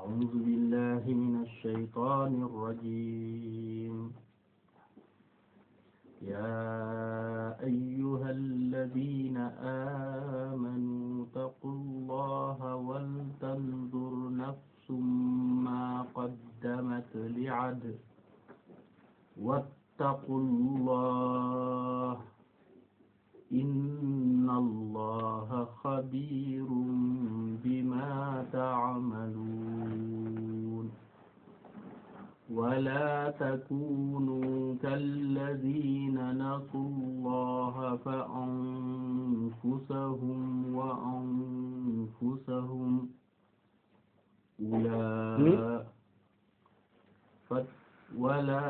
أعوذ بالله من الشيطان الرجيم يا أيها الذين آمنوا اتقوا الله ولتنظر نفس ما قدمت لعد واتقوا الله إن الله خبير بما تعملون ولا تكونوا كالذين نسوا الله فأنفسهم وأنفسهم أولئك ولا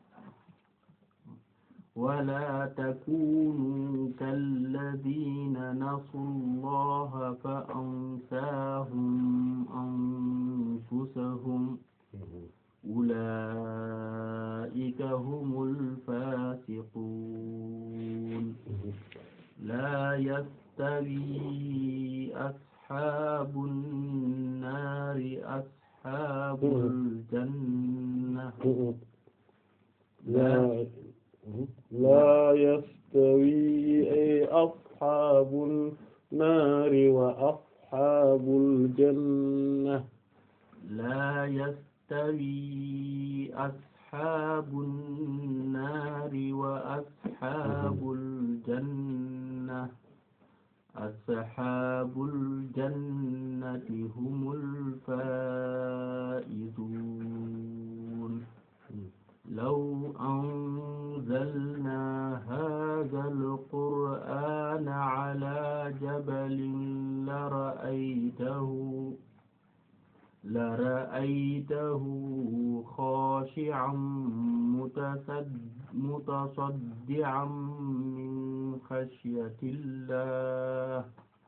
ولا تكونوا كالذين نسوا الله فأنساهم أنفسهم أولئك هم الفاسقون لا يستوي أصحاب النار أصحاب الجنة لا لا يستوي أصحاب النار وأصحاب الجنة لا يستوي أصحاب النار وأصحاب الجنة أصحاب الجنة هم الفائزون لو أنزلنا هذا القرآن على جبل لرأيته لرأيته خاشعا متصدعا من خشية الله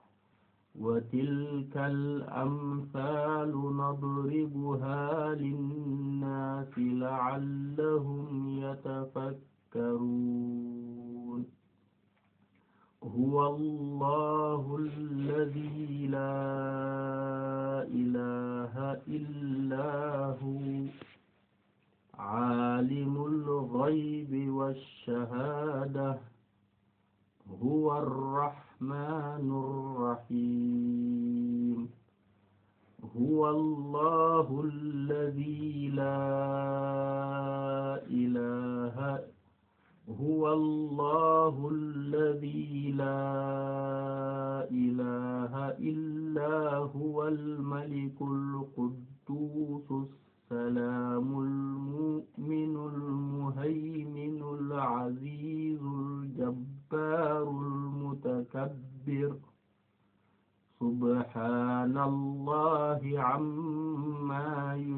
وتلك الأمثال نضربها للناس لعلهم يتفكرون هو الله الذي لا إله إلا هو عالم الغيب والشهادة هو الرحمن الرحيم هو الله الذي لا إله هو الله الذي لا إله إلا هو الملك القدوس السلام المؤمن المهيمن العزيز الجبار المتكبر سبحان الله عما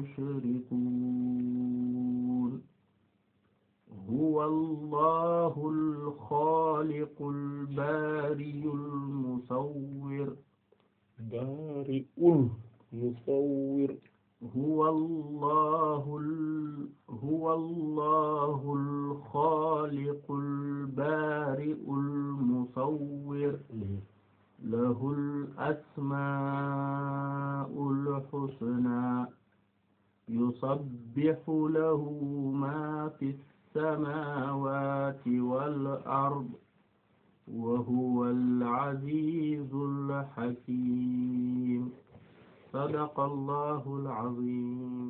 يشركون هو الله الخالق البارئ المصور بارئ المصور هو الله هو الله الخالق البارئ المصور له الأسماء الحسنى يسبح له ما في السماوات والأرض وهو العزيز الحكيم صدق الله العظيم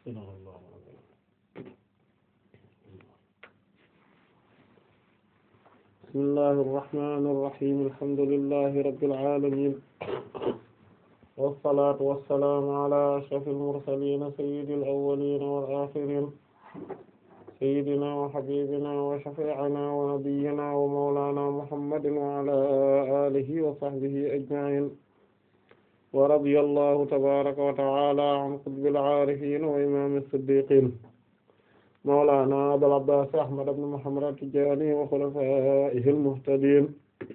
بسم الله الرحمن الرحيم الحمد لله رب العالمين والصلاة والسلام على أشرف المرسلين سيد الأولين والآخرين سيدنا وحبيبنا وشفيعنا ونبينا ومولانا محمد وعلى آله وصحبه أجمعين ورضي الله تبارك وتعالى عن قطب العارفين وإمام الصديقين مولانا أبي العباس أحمد بن محمد التجاني وخلفائه المهتدين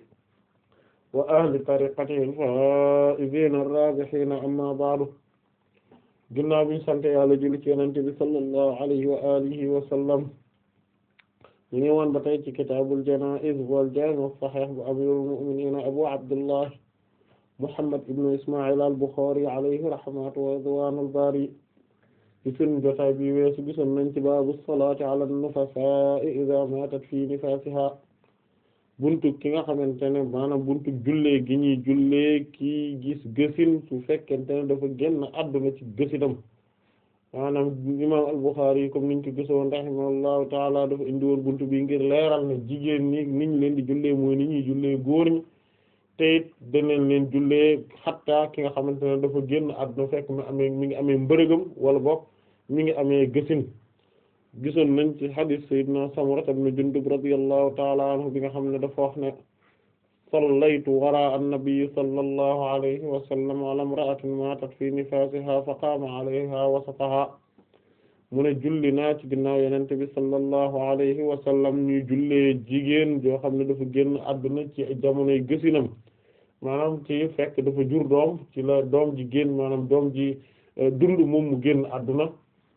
وأهل طريقته الفائزين الرابحين أما بعد ginnaaw bi ñu sant Yàlla julli ci Yonent bi sallallahu alayhi wa alihi wa sallam ñu ngi woon ba tey ci kitaabul janaa'iz wal jaami' as-sahih bu amirul mu'minin abu abdullah Muhammad ibn Isma'il al-Bukhari alayhi rahmatu wa ridwanul bari ci sunu jotaay bi weesu gisoon nañ ci baabu salaati ala an-nufasaa'i idha maatat fi nifaasiha buntu ki nga xamante ne maanaam buntu jullee gi ñuy jullee kii gis gësin su fekkente ne dafa génn àdduna ci gësinam maanaam imam al-Bukhari yi comme niñ ko gisoon rahimahullahu taala dafa indi woon buntu bi ngir leeral ne jigéen ñi niñ leen di jullee mooy ni ñuy jullee góor ñi te it danañ leen jullee xatta ki nga xamante ne dafa génn àdduna fekk mi amee mi ngi amee mbërëgam wala boog mi ngi amee gësin gisoon nañ ci hadith sayyidina Samura ibn Jundub radiyallahu ta'ala anhu bi nga xam ne dafa wax ne sallaytu wara an-nabi sallallahu alayhi wa sallam ala imra'atin matat fi nifasiha fa qaama alayha wasataha mu ne julli naa ci ginnaaw yenente bi sallallahu alayhi wa sallam ñuy jullee jigéen joo xam ne dafa génn àdduna ci jamonoy gësinam maanaam ci fekk dafa jur doom ci la doom ji génn maanaam doom ji dund moom mu génn àdduna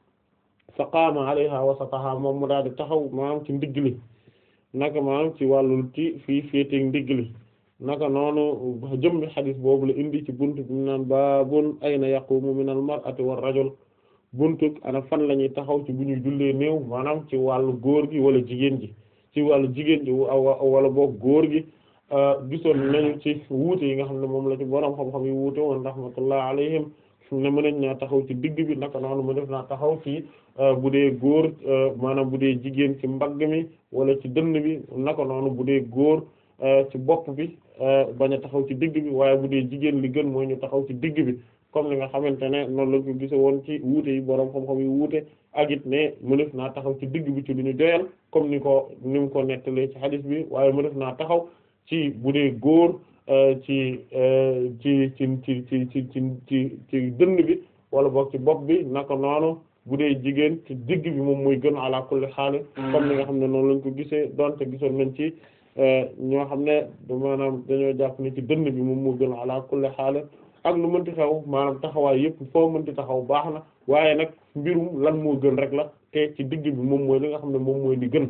fa qaama alayha wasataha moom mu daal di taxaw maanaam ci ndigg li naka maanaam ci wàllul ci fii féeteeg ndigg li naka noonu jëmmi xadis boobu la indi ci buntu bi mu naan baabun ayna yaqumu min al mar'ati war rajul buntu ana fan la ñuy taxaw ci bu ñuy jullee néew maanaam ci wàllu góor gi wala jigéen ji ci wàllu jigéen ji wala boog góor gi gisoon nañu ci wuute yi nga xam ne moom la ci borom xam-xam yi wuute woon rahmatullah alayhim ne mën nañ naa taxaw ci digg bi naka noonu mu def naa taxaw ci bu dee góor maanaam bu dee jigéen ci mbagg mi wala ci dënn bi naka noonu bu dee góor ci bopp bi bañ a taxaw ci digg bi waaye bu dee jigéen li gën mooy ñu taxaw ci digg bi comme li nga xamante ne noonu lañ ko gise woon ci wuute yi boroom xam-xam yi wuute ak it ne mu def naa taxaw ci digg bi ci lu ñu doyal comme ni ko ni mu ko nettalee ci hadith bi waaye mu def naa taxaw ci bu dee góor ci ci ci ci ci ci ci ci ci dënn bi wala boog ci bopp bi naka noonu bu dee jigéen ci digg bi moom mooy gën ala kulli xaal comme ni nga xam ne noonu lañ ko gisee donte gisoon nañ ci ñoo xam ne maanaam dañoo jàpp ne ci dënn bi moom moo gën ala kulli xaal ak lu mënti xew maanaam taxawaay yëpp foo mënti taxaw baax na waaye nag mbirum lan moo gën rek la te ci digg bi moom mooy li nga xam ne moom mooy li gën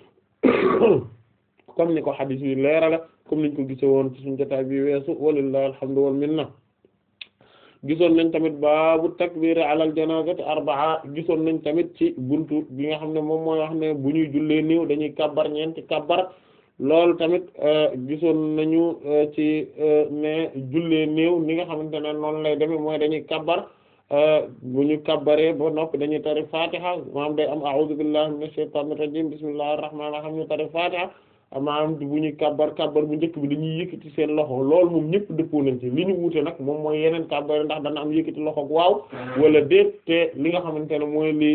comme ni ko xadiis yi leerala comme niñ ko gisee woon ci suñu jotaay bi weesu walillahi alhamdu wal minna gisoon nañ tamit baabu takbir alal janazati arbaa gisoon nañ tamit ci buntu bi nga xam ne moom mooy wax ne bu ñuy jullee néew dañuy kabbar ñeenti kabbar loolu tamit gisoon nañu ci ne jullee néew ni nga xamante ne noonu lay demee mooy dañuy kabbar bu ñu kabbaree ba noppi dañuy tari fatiha maanaam day am a'udhu billahi minash shaitanir rajim bismillahir rahmanir rahim ñu tari fatiha maanaam bu ñuy kabbar kabbar bu njëkk bi dañuy yëkkati seen loxo loolu moom ñëpp dëppoo nañ ci li ñu wuute nag moom mooy yeneen kabbar ndax dana am yëkkati loxo waaw wala déet te li nga xamante ne mooy li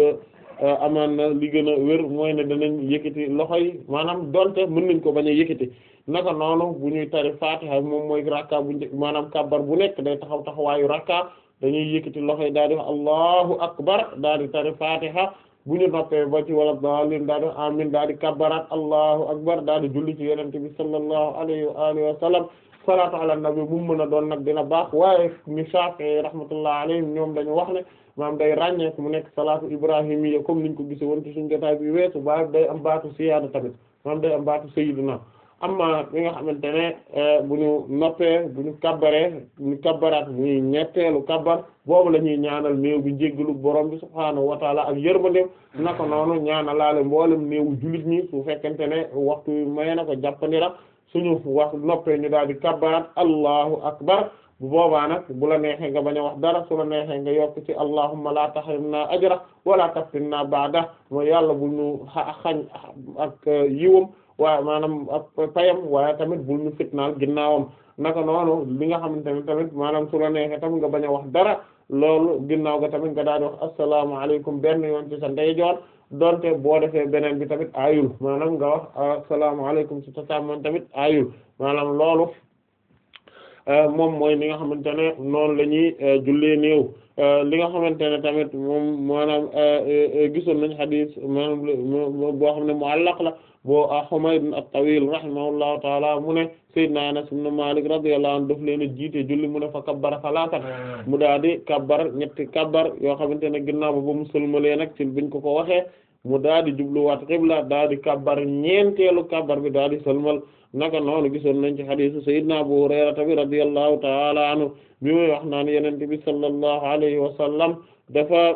amaan na li gën a wér mooy ne danañ yëkkati loxo yi maanaam donte mën nañ ko bañ a yëkkati naka noonu bu ñuy tari fatiha moom mooy rakka bu njëkk maanaam kabbar bu nekk day taxaw taxawaayu rakka dañuy yëkkati loxo yi daal di wax allahu akbar daal di tari fatiha bu ñu noppee ba ci wala daalin daal di amin daal di kabbaraat allahu akbar daal di julli ci yonent bi sallallahu alayhi wa alihi wa sallam salaatu ala nabi mu mën a doon nag dina baax waaye ñu Shaafi'i rahmatullah alayhim ñoom dañu wax ne maam day ràññee mu nekk salaatu ibrahimiyya comme niñ ko gisee woon ci suñu jotaay bi weesu ba day am baatu siyaada tamit maam day am baatu sayyidina amma li nga xamante ne bu ñu noppee bu ñu kabbaree ñu kabbaraat muy ñetteelu kabbar boobu la ñuy ñaanal néew bi jéggalu borom bi subhaanahu wa taala ak yërmandeem naka noonu ñaanalaale mboolem néewu jullit ñi su fekkente ne waxtu may na ko jàppandira suñu wax noppee ñu daal di kabbaraat allahu akbar bu boobaa nag bu la neexee nga bañ a wax dara su la neexee nga yokk ci allahumma la tahrimna ajra wala taftinna ba'da mooy yàlla bu ñu xañ ak yiwam waaye maanaam ak payam waaye tamit bul ñu fitnaal ginnaawam naka noonu li nga xamante ne tamit maanaam su la neexee tamit nga bañ a wax dara loolu ginnaaw ga tamit nga daal di wax asalaamaaleykum benn yoon ci sa ndeyjoor donte boo defee beneen bi tamit aayul maanaam nga wax asalaamaaleykum ci sa càmmoñ tamit aayul maanaam loolu moom mooy li nga xamante ne noonu la ñuy jullee néew li nga xamante ne tamit moom maanaam gisoon nañ xadiis maanaam boo xam ne muallaq la boo Humayd at-Tawil rahimahullahu taala mu ne Seydina Anas ibn Malik radiyallahu anhu daf leen a jiite julli mu ne fa kabbara salaatan mu daal di kabbar ñetti kabbar yoo xamante ne ginnaaw ba ba mu sëlmalee nag ci biñ ko ko waxee mu daal di jubluwaat xibla daal di kabbar ñeenteelu kabbar bi daal di sëlmal naka noonu gisoon nañ ci hadiisu sayyidina Abu Hurayra bi radiyallahu ta'ala anhu bi muy wax naan yonent bi sallallahu alayhi wa sallam dafa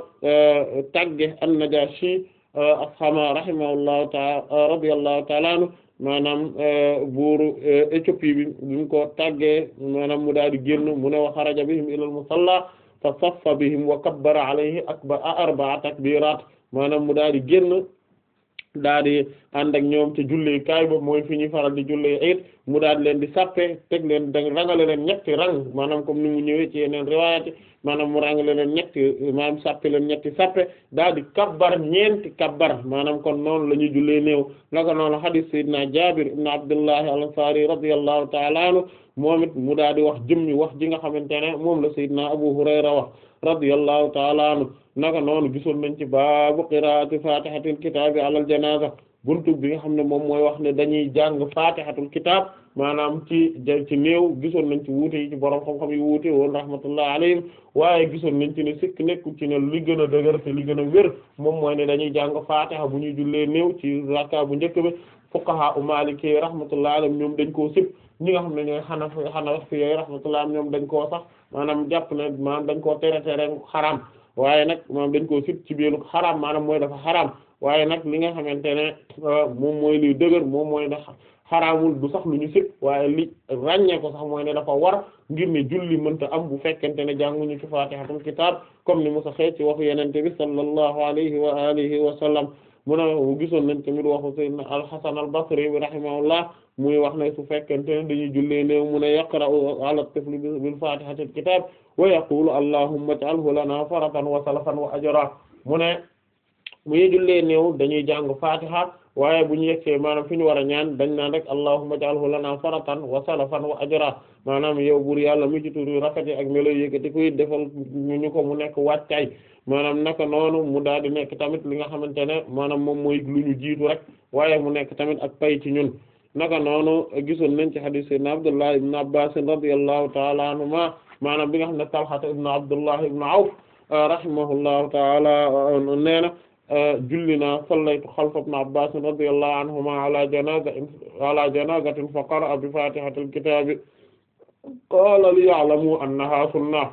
tagge an-Najashi afhama rahimahullahu ta'ala radiyallahu ta'ala anhu maanaam buuru Éthiopie bi bi mu ko tàggee maanaam mu daal di génn mu ne wa xaraja bihim ilal musalla fa saffa bihim wa kabbara alayhi akbar arba'a takbirat maanaam mu daal di génn daal di ànd ak ñoom te julli kaay boobu mooy fi ñuy faral di julli it mu daal di leen di sappe teg leen da rangale leen ñetti rang maanaam comme ni mu ñëwee ci yeneen riwaayati maanaam mu rangale leen ñetti maanaam sappe leen ñetti sappe daal di kabbar ñeenti kabbar maanaam kon noonu la ñuy jullee néew naka noonu hadith sayyidina Jaabir ibn Abdullahi al-Ansari radiyallahu ta'ala anhu moom it mu daal di wax jëmmi wax ji nga xamante ne moom la sayyidina Abu Hurayra wax radiyallahu ta'ala anhu naka noonu gisoon nañ ci baabu qiraati fatihatil kitaabi alal janaza buntu bi nga xam ne moom mooy wax ne dañuy jàng fatihatul kitab maanaam ci ci néew gisoon nañ ci wuute yi ci borom xam-xam yi wuute woon rahmatullah alayhim waaye gisoon nañ ci ne sikk nekku ci ne li gën a dëgër te li gën a wér moom mooy ne dañuy jàng fatiha bu ñuy jullee néew ci rakka bu njëkk bi fuqaha u maliki rahmatullah alayhim ñoom dañ koo sib ñi nga xam ne ñooy xanafi xanafi yooyu rahmatullah ñoom dañ koo sax maanaam jàpp ne maanaam dañ koo tere tere xaraam waaye nag maanaam dañ koo sib ci biiru xaraam maanaam mooy dafa xaraam waaye nag li nga xamante ne moom mooy luy dëgër moom mooy ne xaraamul du sax lu ñu sib waaye li ràññee ko sax mooy ne dafa war ngir ne julli mënta am bu fekkente ne jànguñu ci fatihatul kitab comme ni mu saxee ci waxu yenente bi sallallahu alayhi wa alihi wa sallam mu ne gisoon nañ tamit waxu sayyidina al-Hasan al-Basri bi rahimahullah muy wax ne su fekkente ne dañuy jullee néew mu ne yaqra'u ala tifli bil fatihatil kitab wa yaqulu allahumma ij'alhu lana faratan wa salafan wa ajra mu ne bu ñuy jullee néew dañuy jàng fatiha waaye bu ñu yegsee maanaam fi ñu war a ñaan dañ naan rek allahumma ij'alhu lana faratan wa salafan wa ajra maanaam yow buur yàlla mu ci turu rafet ak melo yëkkati koy defal ñu ko mu nekk wàccaay maanaam naka noonu mu daal di nekk tamit li nga xamante ne maanaam moom mooy lu ñu jiitu rek waaye mu nekk tamit ak pay ci ñun naka noonu gisoon nañ ci hadith sayyidina Abdullah ibn Abbas radiyallahu ta'ala anhuma maanaam bi nga xam ne Talha ibn Abdullah ibn Awf rahimahullahu ta'ala nee na julli naa sallaytu xalfa ibn Abbas radiyallahu anhuma ala janaza ala janazatin fa qara'a bi fatihatil kitabi qala li ya'lamu annaha sunnah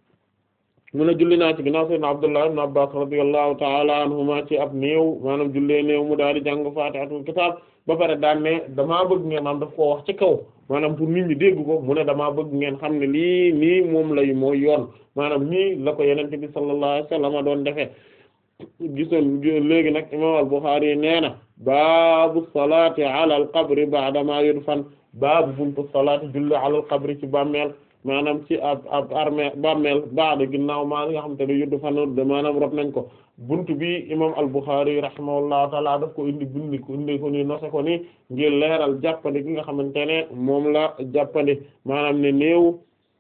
mu ne julli naa ci ginnaaw sayyidina Abdullah ibn Abbas radiyallahu ta'ala anhuma ci ab néew maanaam jullee néew mu daal di jàng fatihatul kitab ba pare daan ne damaa bëgg ngeen am daf koo wax ci kaw maanaam pour nit ñi dégg ko mu ne damaa bëgg ngeen xam ne lii nii moom lay mooy yoon maanaam nii la ko yenente bi sallallahu alayhi wasallam doon defee gisoon léegi nag imam al-Bukhari nee na baabu salaati ala al-qabri ba'da ma yudfan baabu buntu salaati julli ala al-qabri ci bàmmeel maanaam ci ab ab armée bàmmeel ba'da ginnaaw maa nga xam te ne yudfan maanaam rob nañ ko buntu bi imam al-Bukhari rahimahullahu taala daf ko indi bindi ko indi ko ni nose ko ni ngir leeral jàppandi gi nga xamante ne moom la jàppandi maanaam ne néew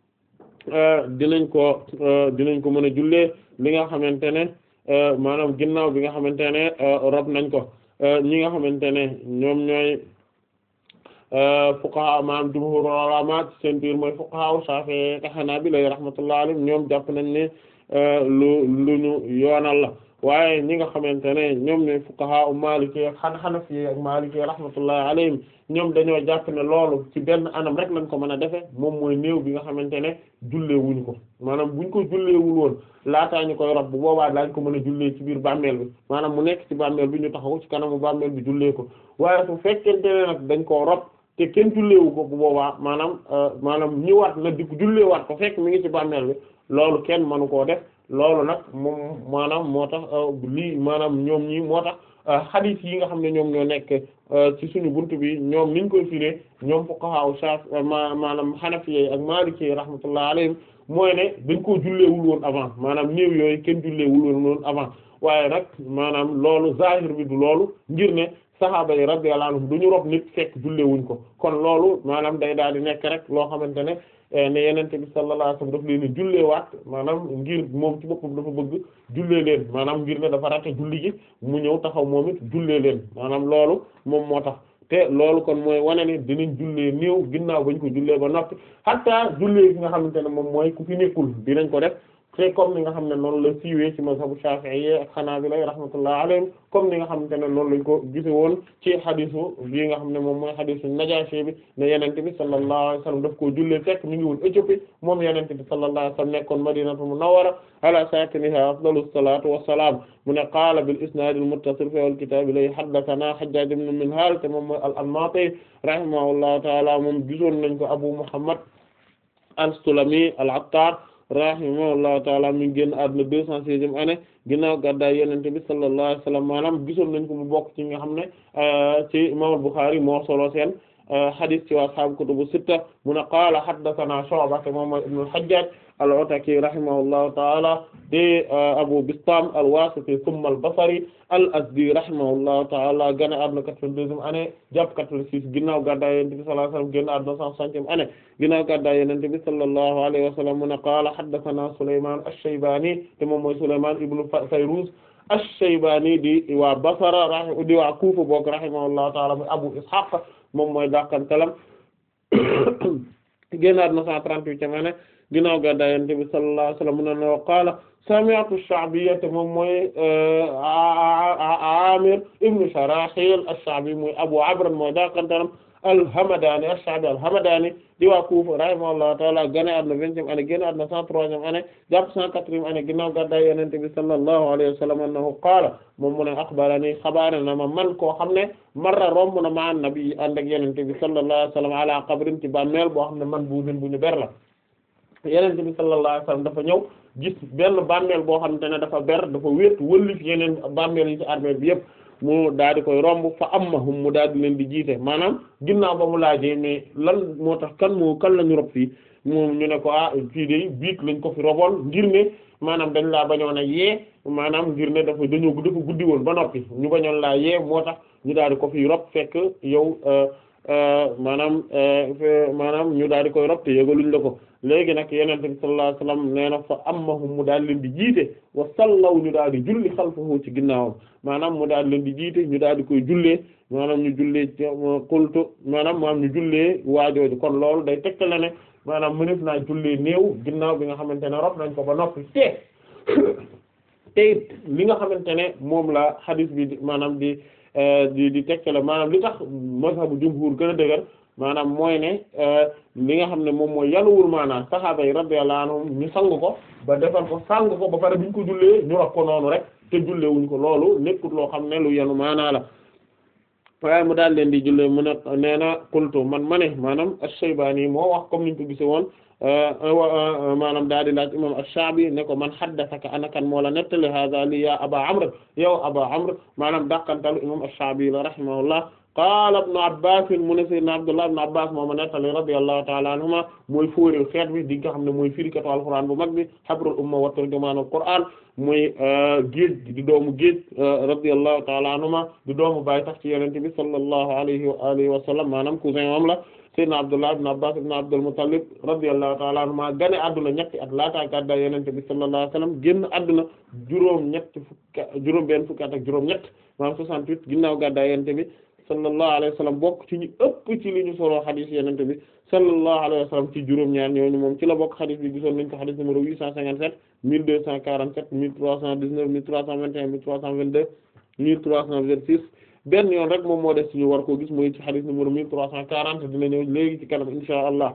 dinañ ko dinañ ko mën a jullee li nga xamante ne maanaam ginnaaw bi nga xamante ne rob nañ ko ñi nga xamante ne ñoom ñooy fuqaha maanaam jumhur ulama seen biir mooy fuqaha Shafi'i ak Hanabila rahmatullahi alayhim ñoom jàpp nañ ne lu lu ñu yoonal la waaye ñi nga xamante ne ñoom ñooy fuqaha Maliki ak Hanafi ak Maliki rahmatullahi alayhim ñoom dañoo jàpp ne loolu ci benn anam rek lañ ko mën a defe moom mooy néew bi nga xamante ne jullee wuñ ko maanaam buñ ko julleewul woon laataa ñu koy rob bu boobaa daañ ko mën a jullee ci biir bàmmeel bi maanaam mu nekk ci bàmmeel bi ñu taxaw ci kanamu bàmmeel bi jullee ko waaye su fekkente ne nag dañ koo rob te kenn julleewu ko bu boobaa maanaam maanaam ñëwaat na di ko julleewaat ko fekk mi ngi ci bàmmeel bi loolu kenn mënu koo def loolu nag moom maanaam moo tax lii maanaam ñoom ñi moo tax xadiis yi nga xam ne ñoom ñoo nekk ci suñu buntu bi ñoom niñ koy firee ñoom fuqaha Shaf maanaam Hanafi ak Maliki rahmatullah alayhim mooy ne dañ koo julleewul woon avant maanaam néew yooyu kenn julleewul woon avant waaye nag maanaam loolu zahir bi du loolu ngir ne sahaaba yi radiyallahu anhum du ñu rob nit fekk julleewuñ ko kon loolu maanaam day daal di nekk rek loo xamante ne ne yenente bi sallallahu alayhi wasallam daf leen a julleewaat maanaam ngir moom ci boppam dafa bëgg jullee leen maanaam ngir ne dafa rate julli gi mu ñëw taxaw moom it jullee leen maanaam loolu moom moo tax te loolu kon mooy wane ne dinañ jullee néew ginnaaw bañ ko jullee ba noppi hatta jullee gi nga xamante ne moom mooy ku fi nekkul dinañ ko def te comme ni nga xam ne noonu la siiwee ci mazhabu Shafi'i ak Hanabila rahmatullah alayhim comme ni nga xamante ne noonu lañ ko gise woon ci xadisu bii nga xam ne moom mooy xadisu Najashi bi ne yenente bi sallallahu alayhi wasallam daf koo jullee fekk mi ngi woon Éthiopie moom yenente bi sallallahu alayhi wasallam nekkoon Madinatul Munawwara ala sakiniha afdalus salatu wassalam mu ne qaala bil isnad al muttasil fi al kitab lay haddathana Hajjaj ibn Minhal te moom mooy al-Anmati rahimahullahu ta'ala moom gisoon nañ ko Abu Muhammad al-Sulami al-Attar rahimahullahu taala mi ngi génn àdduna deux cent seizième année ginnaaw gàddaay yonent bi sallallahu alayhi wa sallam maanaam gisoon nañ ko mu bokk ci nga xam ne ci imam al-Bukhari moo solo seen hadith ci waa ashaabu kutubu sitta mu ne qaala haddathana Shu'ba te moom mooy ibn al-Hajjaj al-Ataki rahimahullahu taala de Abu Bistam al-Wasiti thumma al-Basri al-Azdi rahimahullahu taala gane àdduna quatre-vingt-deuxième année jàpp quatre-vingt-six ginnaaw gàddaay yonent bi sallallahu alayhi wa sallam génn àdduna cent soixantième année ginnaaw gàddaay yonent bi sallallahu alayhi wa sallam mu ne qaala haddathana Sulaymaan ash-Shaybani te moom mooy Sulaymaan ibn Fayruz ash-Shaybani di waa Basra rahi di waa Kufa bokk rahimahullahu taala muy Abu Ishaq moom mooy dàqantalam génnaat na cent trente-huitième année ginnaaw gàddaay Yonent bi sallallahu alayhi wa sallam mu ne no qaala sami'tu ash-Sha'biyya moom mooy Amir ibn Sharahil ash-Sha'bi muy Abu Amr mooy dàqantalam al-Hamadani ash-Sha'bi al-Hamadani di waa Kufa rahimahullahu ta'ala gane àdduna vingtième année génn àdduna cent troisième année jàpp cent quatrième année ginnaaw gàddaay Yonent bi sallallahu alayhi wa sallam annahu qaala moom mu ne axbarani xabaare na ma man koo xam ne marra romb na ma nabi ànd ak Yonent bi sallallahu alayhi wa sallam ala qabrin ci bàmmeel boo xam ne man buusin bu ñu ber la Yonent bi sallallahu alayhi wa sallam dafa ñëw gis benn bàmmeel boo xamante ne dafa ber dafa wéet wëllif yeneen bàmmeel yi ci armeel bi yëpp mu daal di koy romb fa ammahum mu daal di leen di jiite maanaam ginnaaw ba mu laajee mais lan moo tax kan moo kan la ñu rob fii moom ñu ne ko ah fii de biig lañ ko fi roboon ngir ne maanaam dañ laa bañoon a yee maanaam ngir ne dafa dañoo dafa guddi woon ba noppi ñu bañoon laa yee moo tax ñu daal di ko fi rob fekk yow maanaam maanaam ñu daal di koy rob te yëgaluñ la ko léegi nag yenente bi sallallahu alayhi wasallam nee na fa ammahum mu daal leen di jiite wa sallaw ñu daal di julli xalfahu ci ginnaawam maanaam mu daal leen di jiite ñu daal di koy jullee maanaam ñu jullee ci qultu maanaam maanaam ñu jullee waajooju kon loolu day tegtale ne maanaam mënef naa jullee néew ginnaaw bi nga xamante ne rob nañ ko ba noppi te te it li nga xamante ne moom la hadith bi maanaam di di di tegtale maanaam li tax mazhabu jumhur gën a dëgër maanaam mooy ne li nga xam ne moom mooy yanuwul maanaam saxaaba yi radiyallahu anhum ñu sang ko ba defal ko sang ko ba pare buñ ko jullee ñu wax ko noonu rek te jullee wuñ ko loolu nekkut loo xam ne lu yanu maanaa la waaye mu daal leen di jullee mu ne nee na qultu man ma ne maanaam ash-Shaybani moo wax comme niñ ko gisee woon maanaam daal di laaj imam ash-Sha'bi ne ko man haddathaka anakan moo la nettali hadha li ya aba amr yow aba amr maanaam dàqantalu imam ash-Sha'bi la rahimahullah qaala ibnu abbas mu ne sayyidina abdullah ibnu abbas moo ma nettali radiyallahu ta'ala anhuma mooy fóoréew xeet bi di nga xam ne mooy firikatu alquran bu mag bi habrul umma wa turjumaanul qur'an muy géej di doomu géej radiyallahu ta'ala anhuma di doomu baay tax ci yonent bi sallallahu alayhi wa alihi wa sallam maanaam cousin moom la sayyidina abdullah ibnu abbas ibnu abdul muttalib radiyallahu ta'ala anhuma gane adduna ñetti at laata gàddaay yonent bi sallallahu alayhi wa sallam génn adduna juróom ñett fukk juróom benn fukk at ak juróom ñett maanaam 68 ginnaaw gàddaay yonent bi sallallahu alayhi wa sallam bokk ci ñu ëpp ci li ñu solo xadis yenente bi sallallahu alayhi wa sallam ci juróom-ñaar ñooñu moom ci la bokk xadis bi gisoon nañ ko xadis numéro 857 1247 1319 1321 1322 1326 benn yoon rek moom moo des ci ñu war koo gis mooy ci xadis numéro 1340 dina ñëw léegi ci kanam insha allah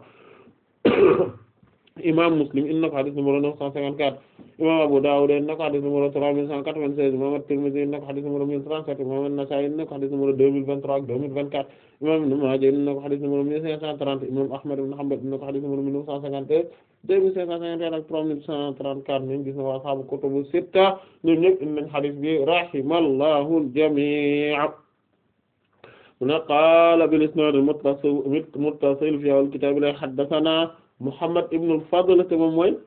imam Muslim inna ko xadis numéro 954 imam Abu Dawud inna ko xadis numéro 3196 imam At-Tirmidhi inna ko xadis numéro 1037 imam An-Nasa'i inna ko xadis numéro 2023 ak 2024 imam Ibn Majah inna ko xadis numéro 1530 imam Ahmad ibn Hanbal inna ko xadis numéro 1951 2551 ak 3134 ñun gis na waa ashaabu kutubu sitta ñoom ñëpp indi nañ xadis bi rahimallahu al-jami' mu ne qaala bil-isnaad al-muttasil muttasil fi al-kitaab la haddathana Muhammad ibn al-Fadl te moom mooy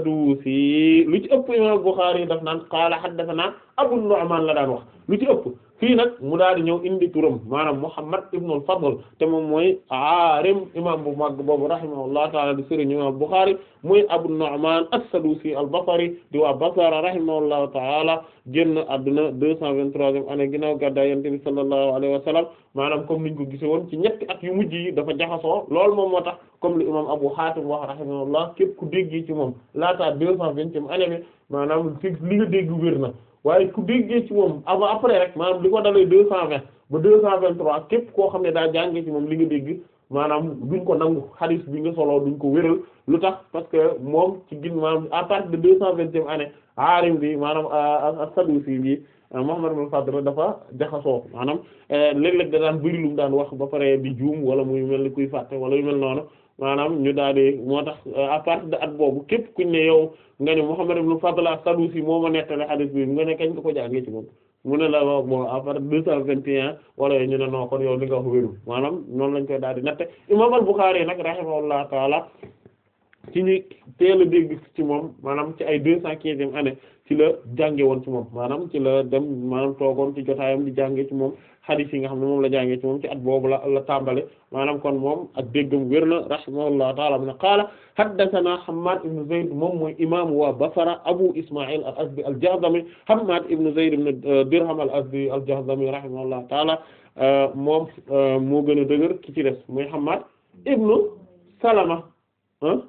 as-Sadusi lu ci ëpp imam Bukhari daf naan qaala haddathana Abu Nu'man la daan wax lu ci ëpp fii nag mu daal di ñëw indi turam maanaam Muhammad ibn al-Fadl te moom mooy aarim imam bu mag boobu rahimahullahu ta'ala di sëriñ imam Bukhari muy Abu Nu'man as-Sadusi al-Basri di waa Basra rahimahullahu ta'ala génn àdduna deux cent vingt-troisième année ginnaaw gàddaay Yonent bi sallallahu alayhi wa sallam maanaam comme niñ ko gise woon ci ñetti at yu mujj yi dafa jaxasoo loolu moom moo tax comme li imam Abu Hatim wax rahimahullah képp ku déggee ci moom laataa deux cent vingtième année bi maanaam fi li nga dégg wér na waaye ku déggee ci moom avant après rek maanaam li ko dalee deux cent vingt ba deux cent vingt-trois képp koo xam ne daa jàngee ci moom li nga dégg maanaam duñ ko nangu hadith bi nga solo duñ ko wéral lu tax parce que moom ci gin maanaam à partir de deux cent vingtième année aarim bi maanaam as-Sadusi bi Muhammad ibn Fadl dafa jaxasoo maanaam léeg-léeg da daan bëri lu mu daan wax ba pare di juum wala muy mel ni kuy fàtte wala yu mel noonu maanaam ñu daal di moo tax à partir de at boobu képp kuñ ne yow nga ne Muhammad ibn Fadl as-Sadusi moo ma nettali hadith bi nga ne kañ nga ko jàngee ci moom mu ne la wax bon à partir de deux cent vingt et un wala ñu ne non kon yow li nga wax wérul maanaam noonu lañ koy daal di natte imam al-Bukhari nag rahimahullahu taala ci ñi teel a dégg ci moom maanaam ci ay deux cent quinzième année ci la jànge woon ci moom maanaam ci la dem maanaam toogoon ci jotaayam di jànge ci moom hadith yi nga xam ne moom la jàngee ci moom ci at boobu la la tàmbale maanaam kon moom ak déggam wér na rahimahullahu taala mu ne qaala haddathana Hammad ibn Zayd moom mooy imam waa Basra Abu Isma'il al-Azdi al-Jahdami Hammad ibn Zayd ibn Dirham al-Azdi al-Jahdami rahimahullahu taala moom moo gën a dëgër ki ci des mooy Hammad ibn Salama ah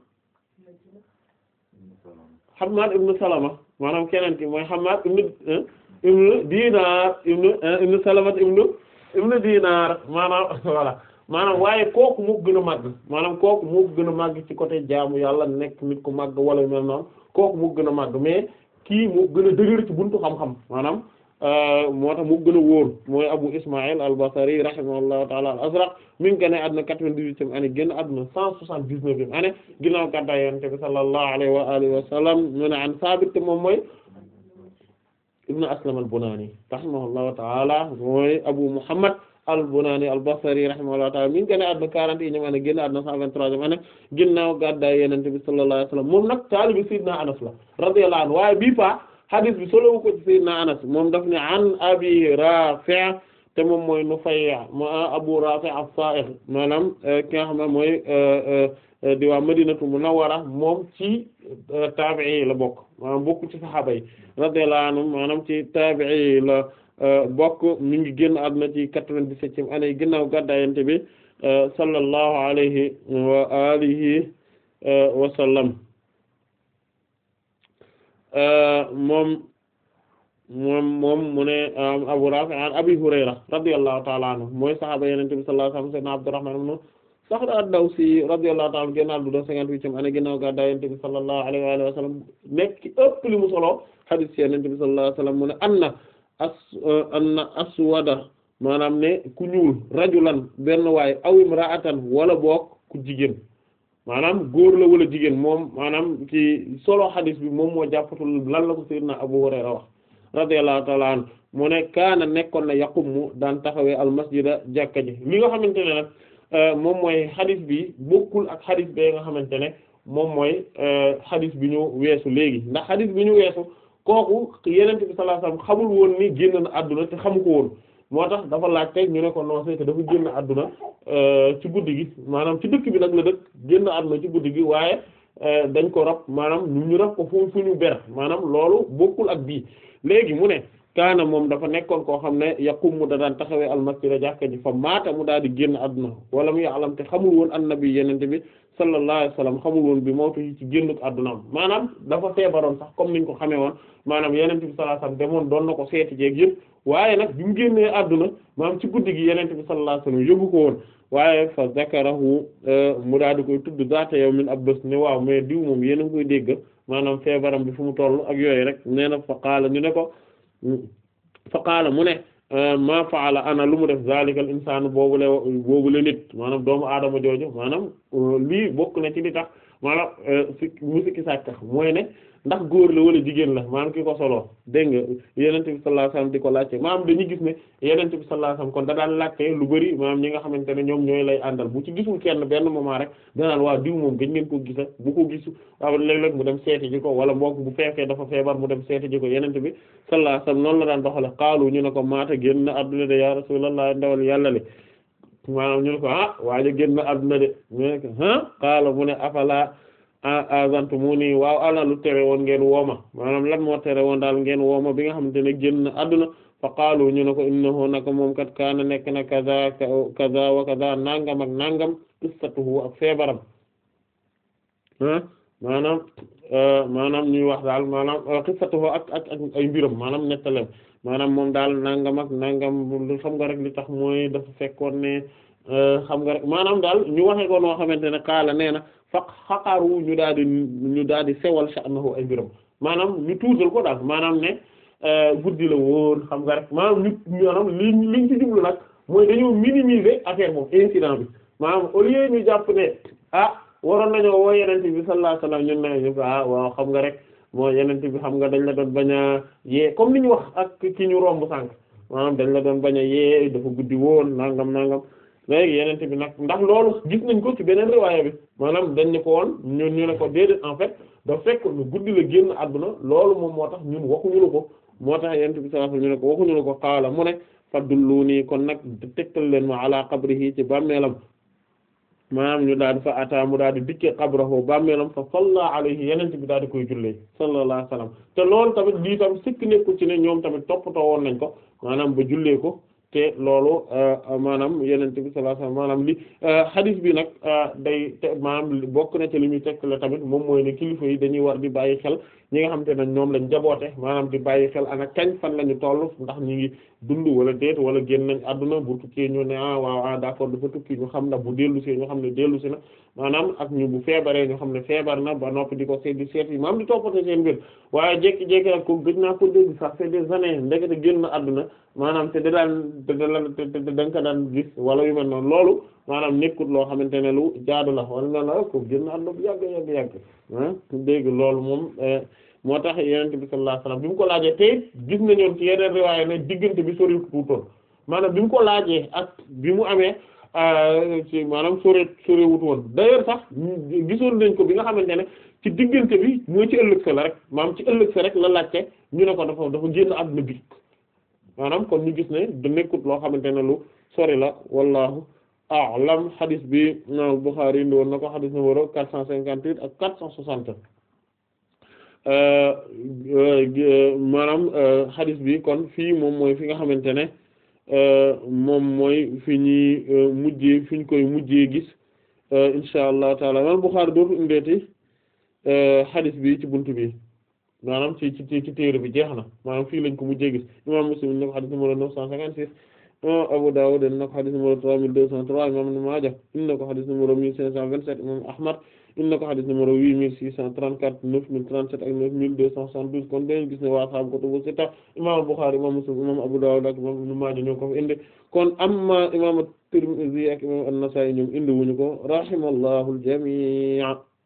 Hammad ibn Salama maanaam keneen ki mooy Hammad ibn ibn Dinar ibn ibn Salama ibn ibn Dinar maanaam voilà maanaam waaye kooku moo gën a màgg maanaam kooku moo gën a màgg ci côté jaamu yàlla nekk nit ku màgg wala mel noonu kooku moo gën a màgg mais kii moo gën a dëgër ci buntu xam-xam maanaam moo tax moo gën a wóor mooy Abu Ismaïl al-Basri rahimahullahu ta'ala al-Azraq mi ngi génn àdduna quatre-vingt-dix-huitième année génn àdduna cent soixante-dix-neuvième année ginnaaw gàddaay Yonent bi sallallahu alayhi wa alihi wa sallam mu ne an Saabit te moom mooy ibnu Aslam al-Bunani rahimahullahu ta'ala mooy Abu Muhammad al-Bunani al-Basri rahimahullahu ta'ala mi ngi génn àdduna quarante et unième année génn àdduna cent vingt-troisième année ginnaaw gàddaay Yonent bi sallallahu alayhi wa sallam moom nag taalibi Sayyidina Anas la radiyallahu anhu waaye bii fa hadis bi solo ko ci Sayyidina Anas moom daf ne an Abi Rafi' te moom mooy Nufay' ma Abu Rafi' as-Sa'igh maanaam ki nga xam ne mooy di waa Madinatu Munawwara moom ci taabi'i la bokk maanaam bokk ci saxaaba yi radiyallahu anhum maanaam ci taabi'i la bokk mi ngi génn àdduna ci quatre-vingt-dix-septième année ginnaaw gàddaay Yonent bi sallallahu alayhi wa alihi wa sallam moom moom moom mu ne Abu Rafi' an Abi Hurayra radiyallahu ta'ala anhu mooy saxaaba Yonent bi sallallahu alayhi wa sallam sayyidina Abdurrahman ibn Sakhr ad-Dawsi radiyallahu ta'ala génn àdduna cinquante-huitième année ginnaaw gàddaay Yonent bi sallallahu alayhi wa sallam nekk ci ëpp li mu solo hadith ci Yonent bi sallallahu alayhi wa sallam mu ne anna as anna aswada maanaam ne ku ñuul rajulan benn waay aw imra'atan wala boog ku jigéen maanaam góor la wala jigéen moom maanaam ci solo xadis bi moom moo jàppatul lan la ko sayyidina Abu Hurayra wax radiyallahu ta'ala anhu mu ne kaana nekkoon na yaqumu daan taxawee al masjida jàkka ji li nga xamante ne nag moom mooy xadis bi bokkul ak xadis bee nga xamante ne moom mooy xadis bi ñu weesu léegi ndax xadis bi ñu weesu kooku yenente bi sallallahu alayhi wasallam xamul woon ni génn na àdduna te xamu ko woon moo tax dafa laaj tey ñu ne ko non c'est que dafa génn àdduna ci guddi gi maanaam ci dëkk bi nag la dëkk génn àdduna ci guddi gi waaye dañ ko rab maanaam ñu rab ko fu fu ñu ber maanaam loolu bokkul ak bii léegi mu ne kaana moom dafa nekkoon koo xam ne yaqum mu da daan taxawee almasjida jàkka ji fa maata mu daal di génn àdduna wala mu ya'lam te xamul woon annabi yenente bi sallallahu alayhi wasallam xamul woon bi mawtu yi ci génn àddunaam maanaam dafa feebaroon sax comme niñ ko xamee woon maanaam yenente bi sallallahu alayhi wasallam demoon doon na ko seeti jeeg yëpp waaye nag bi mu génnee àdduna maanaam ci guddi gi yenente bi sallallahu alayhi wasallam yóbbu ko woon waaye fa zakarahu mu daal di koy tudd zaata yawmin ab bés ne waaw mais diw moom yéen a ngi koy dégg maanaam feebaram bi fu mu toll ak yooyu rek nee na fa qaala ñu ne ko fa qaala mu ne ma faala ana lu mu def zalikal insaan boobule boobule nit maanaam doomu aadama jooju maanaam lii bokk na ci li tax maanaam si musiki sàkka mooy ne ndax góor la wala jigéen la maanaam ki ko solo dégg nga yenente bi sallallahu alayhi wasallam di ko laajte maanaam dañuy gis ne yenente bi sallallahu alayhi wasallam kon da daan laajte lu bari maanaam ñi nga xamante ne ñoom ñooy lay àndal bu ci gisul kenn benn moment rek danaan waa diw moom gëj ngeen ko gisa bu ko gisu waaw léeg-léeg mu dem seeti ji ko wala boog bu fekkee dafa feebar mu dem seeti ji ko yenente bi sallallahu alayhi wasallam noonu la daan doxale xaalu ñu ne ko maata génn adduna de ya rasulullah ndawal yàlla le maanaam ñu ne ko ah waaja génn adduna de ñu ne ko ah xaala mu ne afala azantumuni waaw ana lu tere woon ngeen wooma maanaam lan moo tere woon daal ngeen wooma bi nga xamante ne génn adduna fa qaalu ñu ne ko innahu naka moom kat kaana nekk na kaza kaza wa kaza nangam ak nangam qissatuhu ak feebaram ah maanaam maanaam ñuy wax daal maanaam qissatuhu ak ak ak ay mbiram maanaam nettalem maanaam moom daal nangam ak nangam xam nga rek li tax mooy dafa fekkoon ne xam nga rek maanaam daal ñu waxe ko noo xamante ne qaala nee na fa xaqaru ñu daal di ñu daal di sewal sha'nahu ay mbiram maanaam ñu tuutal ko daal maanaam ne guddi la woon xam nga rek maanaam ñu maanaam li liñ ci jublu nag mooy dañoo minimiser affaire moom incident bi maanaam au lieu ñu jàpp ne ah waroon nañoo woo yenente bi sallallahu alayhi wasallam ñun ne ñu ko ah waaw xam nga rek moo yenente bi xam nga dañ la doon bañ a yee comme li ñu wax ak ki ñu romb sànq maanaam dañ la doon bañ a yee dafa guddi woon nangam nangam léegi yenente bi nag ndax loolu gis nañ ko ci beneen riwaaya bi maanaam dañ ne ko woon ñun ñu ne ko déedéet en fait da fekk lu guddi la génn àdduna loolu moom moo tax ñun waxuñu la ko moo tax yenente bi sallallahu alayhi wasallam ñu ne ko waxuñu la ko xaala mu ne faddulluuni kon nag tegtal leen ma ala qabrihi ci bàmmeelam maanaam ñu daal di fa ata mu daal di dikkee qabrahu bàmmeelam fa salla alayhi yenente bi daal di koy jullee sallallahu alayhi wasallam te loolu tamit lii tam sikk nekkul ci ne ñoom tamit toppatoo woon nañ ko maanaam ba jullee ko te loolu maanaam yenente bi sallallahu alayhi wasallam maanaam li hadith bi nag day te maanaam bokk na ci li muy tekk la tamit moom mooy ne kilifa yi dañuy war di bàyyi xel ñi nga xamante ne ñoom lañ jaboote maanaam di bàyyi xel ana kañ fan la ñu toll ndax ñi ngi dund wala déet wala génn nañ àdduna bu tukkee ñu ne ah waaw ah d'accord dafa tukki ñu xam na bu dellu si ñu xam ne dellu si na maanaam ak ñu bu feebaree ñu xam ne feebar na ba noppi di ko seet di seet yi maanaam di toppatoo seen mbir waaye jékki-jékki nag ko gëj naa ko dégg sax c'est des années ndekete génn àdduna maanaam te da daan te da da nga ko daan gis wala yu mel noonu loolu maanaam nekkut loo xamante ne lu jaadu la wala noonu la ko génn àdduna bu yàgg yàgg yàgg ah dégg loolu moom moo tax yonent bi sallallahu alayhi wasallam bi mu ko laajee tey gis nañu ci yeneen riwaaya ne diggante bi sori tuutoon maanaam bi mu ko laajee ak bi mu amee ci maanaam sore sore wut woon d'ailleurs sax gisoon nañ ko bi nga xamante ne ci diggante bi mooy ci ëllëg sa la rek maanaam ci ëllëg sa rek la laajte ñu ne ko dafa dafa génn àdduna bi maanaam kon ñu gis ne du nekkut loo xamante ne lu sori la wallahu a'lam hadith bi imam Bukhari indi woon na ko hadith numéro quatre cent cinquante-huit ak quatre cent soixante maanaam hadith bi kon fii moom mooy fi nga xamante ne moom mooy fi ñuy mujjee fi ñu koy mujjee gis insha allah taala imam Bukhari dootu indeeti hadith bi ci buntu bi maanaam ci ci ci téere bi jeex na maanaam fii lañ ko mujjee gis imam Muslim na ko hadith numéro neuf cent cinquante-six imam Abu Dawud na ko hadith numéro trois mille deux cent trois imam Ibn Maaja na ko hadith numéro mille cinq cent vingt-sept imam Ahmad na ko hadith numéro huit mille six cent trente-quatre neuf mille trente-sept ak neuf mille deux cent soixante-douze kon dañu gis ne waa ashaabu kutubu sitta imam Bukhari imam Muslim imam Abu Dawud ak imam Ibn Maaja ñoo ko fi indi kon amma imam Tirmidhi ak imam An-Nasa'i ñoom indi wuñu ko rahimallahu al-jami'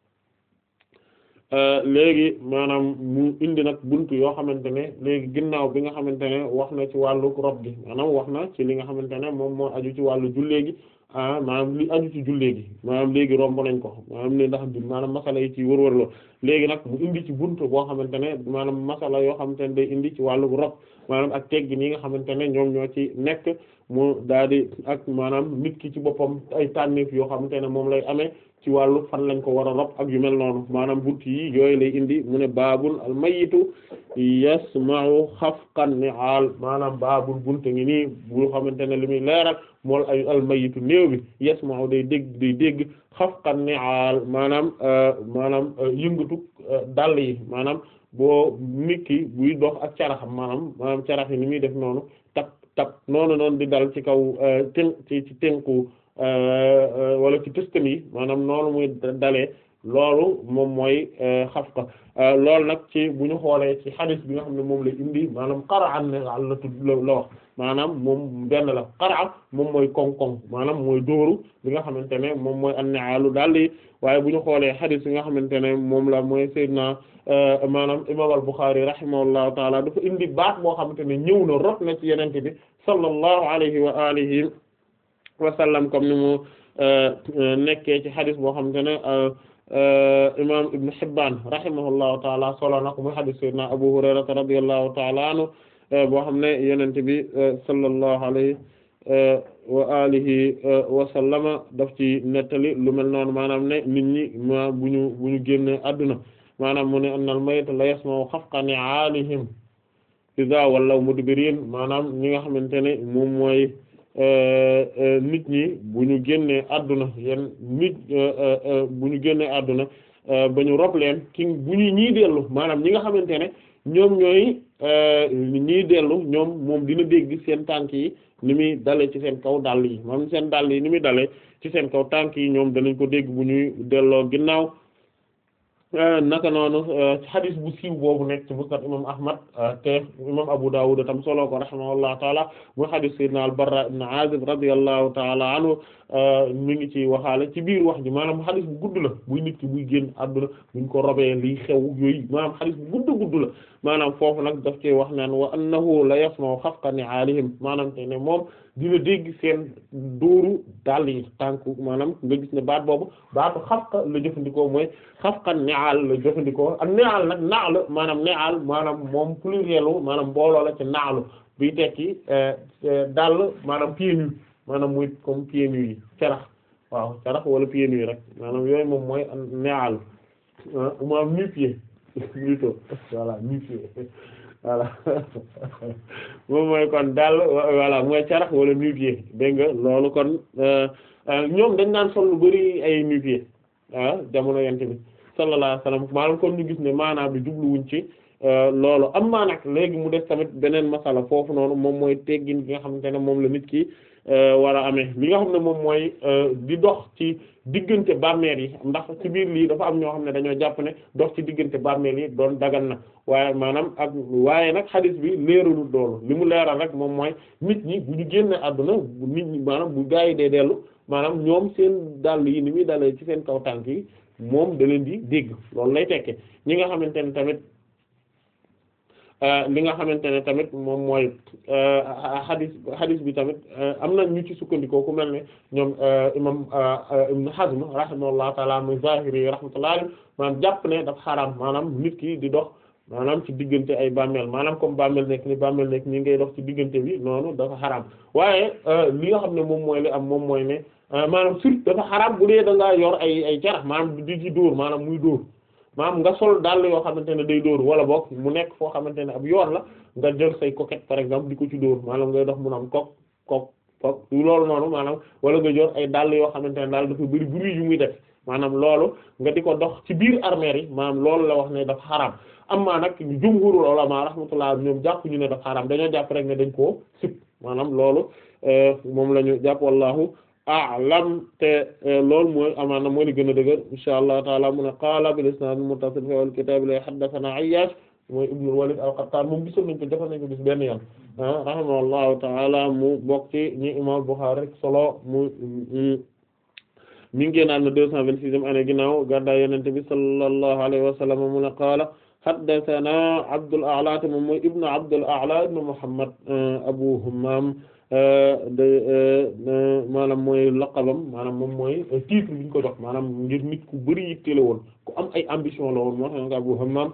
léegi maanaam mu indi nag buntu yoo xamante ne léegi ginnaaw bi nga xamante ne wax na ci wàllu rob gi maanaam wax na ci li nga xamante ne moom moo aju ci wàllu jullee gi ah maanaam li aju ci jullee gi maanaam léegi romb nañ ko maanaam ne ndax maanaam masala yi ci wër-wër la léegi nag mu indi ci buntu boo xamante ne maanaam masala yoo xamante ne day indi ci wàllu rob maanaam ak teggi yi nga xamante ne ñoom ñoo ci nekk mu daal di ak maanaam nit ki ci boppam ay tànneef yoo xamante ne moom lay amee ci wàllu fan lañ ko war a rob ak yu mel noonu maanaam buntu yi yooyu lay indi mu ne baabul al mayitu yasma'u xafqan ni'al maanaam baabul buntu ngi nii bu xamante ne li muy leeral mool ay al mayitu néew bi yasma'u day dégg day dégg xafqan ni'al maanaam maanaam yëngatu dàll yi maanaam boo nit ki buy dox ak caraxam maanaam maanaam carax yi ni muy def noonu tap tap noonu noonu di dal ci kaw ten ci ci tenku wala ci tëstan yi maanaam noonu muy dalee loolu moom mooy xafqa loolu nag ci bu ñu xoolee ci xadis bi nga xam ne moom la indi maanaam qara'an ne la tudd la wax maanaam moom benn la qara'a moom mooy koŋ-koŋ maanaam mooy dóoru bi nga xamante ne moom mooy an-ni'aalu daal di waaye bu ñu xoolee xadis bi nga xamante ne moom la mooy sayyidina maanaam imam al-Bukhari rahimahullahu taala dafa indi baat boo xamante ne ñëw na rot na ci yenente bi sallallahu alayhi wa alihi wa sallam comme ni mu nekkee ci xadis boo xamante ne imam Ibn Hibban rahimahullahu taala solo na ko muy xadis sayyidina Abu Hurayrata radiyallahu taala anhu boo xam ne yenente bi sallallahu alayhi wa alihi wa sallama daf ci nettali lu mel noonu maanaam ne nit ñi ma bu ñu bu ñu génne adduna maanaam mu ne annal mayta la yasma'u xafqa ni'aalihim iza wallaw mudbirin maanaam ñi nga xamante ne moom mooy nit ñi bu ñu génnee adduna yenn nit bu ñu génnee adduna ba ñu rob leen ki bu ñu ñii dellu maanaam ñi nga xamante ne ñoom ñooy ñii dellu ñoom moom dina dégg seen tànk yi ni muy dalee ci seen kaw dàll yi maanaam seen dàll yi ni muy dalee ci seen kaw tànk yi ñoom danañ ko dégg bu ñuy delloo ginnaaw naka noonu hadis bu siiw boobu nekk ci musnad imam ahmad te imam abu dawud tam solo ko rahimahullahu taala mu hadis sayyidina al-barra ibn azib radiyallahu taala anhu mi ngi ci waxaale ci biir wax ji maanaam hadis bu gudd la buy nit ki buy génn àdduna buñ ko robee liy xew yooyu maanaam hadis bu gudd gudd la maanaam foofu nag daf ci wax naan wa annahu la yasma'u xafqa ni'aalihim maanaam te ne moom dina dégg seen dóoru dàll yi tànku maanaam nga gis ne baat boobu baatu xafqa la jëfandikoo mooy xafqa ni'aal la jëfandikoo ak ni'aal nag naal maanaam ni'aal maanaam moom plurielu maanaam mbooloo la ci naalu biy tekki dàll maanaam pieds nus maanaam muy comme pieds nus yi carax waaw carax wala pieds nus rek maanaam yooyu moom mooy ni'aal maanaam nu-pieds plutôt voilà nu-pieds voilà moom mooy kon daal voilà mooy carax wala nu-pieds dégg nga loolu kon ñoom dañ naan sol lu bari ay nu-pieds ah jamono yent bi sallallahu alayhi wasallam maanaam kon ñu gis ne maanaam bi jubluwuñ ci loolu am maa nag léegi mu def tamit beneen masala foofu noonu moom mooy teggin gi nga xamante ne moom la nit ki war a amee li nga xam ne moom mooy di dox ci diggante bàmmeel yi ndax ci biir lii dafa am ñoo xam ne dañoo jàpp ne dox ci diggante bàmmeel yi doon dagan na waaye maanaam ak waaye nag xadis bi leeralul doolu li mu leeral rek moom mooy nit ñi bu ñu génne àdduna bu nit ñi maanaam bu gaa yi dee dellu maanaam ñoom seen dàll yi ni muy dalee ci seen kaw tànk yi moom da leen di dégg loolu lay tekke ñi nga xamante ne tamit li nga xamante ne tamit moom mooy xadis xadis bi tamit am na ñu ci sukkandikoo ku mel ne ñoom imam Ibn Hazm rahimahullahu taala muy Zahiri rahmatullahi alayhi maanaam jàpp ne dafa xaraam maanaam nit ki di dox maanaam ci diggante ay bàmmeel maanaam comme bàmmeel nekk ni bàmmeel nekk ni ngay dox ci diggante bi noonu dafa xaraam waaye li nga xam ne moom mooy li am moom mooy ne maanaam surtout dafa xaraam bu dee da ngaa yor ay ay carax maanaam di ci dóor maanaam muy dóor maanaam nga sol dàll yoo xamante ne day dóor wala boog mu nekk foo xamante ne ab yoon la nga jël say coquette par exemple di ko ci dóor maanaam ngay dox mun am kok kok kok loolu noonu maanaam wala nga jor ay dàll yoo xamante ne daal dafa bari bruit yu muy def maanaam loolu nga di ko dox ci biir armère yi maanaam loolu la wax ne dafa xaraam amma nag jumhurul ulama rahmatullah ñoom jàpp ñu ne dafa xaraam dañoo jàpp rek ne dañ koo sib maanaam loolu moom la ñu jàpp wallahu a'lam te loolu mooy amaana mooy li gën a dëgër insha allah taala mu ne qaala bil isnad muttasil fi al kitab la haddathana Ayyash mooy ibnul Walid al-Qattan moom gisoon nañ ko defal nañ ko bis benn yoon rahimahullahu taala mu bokk ci ñi imam Bukhari rek solo mu mi ngi génnaat na deux cent vingt-sixième année ginnaaw gàddaay Yonent bi sallallahu alayhi wa sallam mu ne qaala haddathana Abdul A'la te moom mooy ibnu Abdul A'la ibnu Muhammad Abu Hammam de maanaam mooy laqabam maanaam moom mooy titre bi ñu ko jox maanaam ngir nit ku bari yitte la woon ku am ay ambition la woon moo tax nga Abu Hammam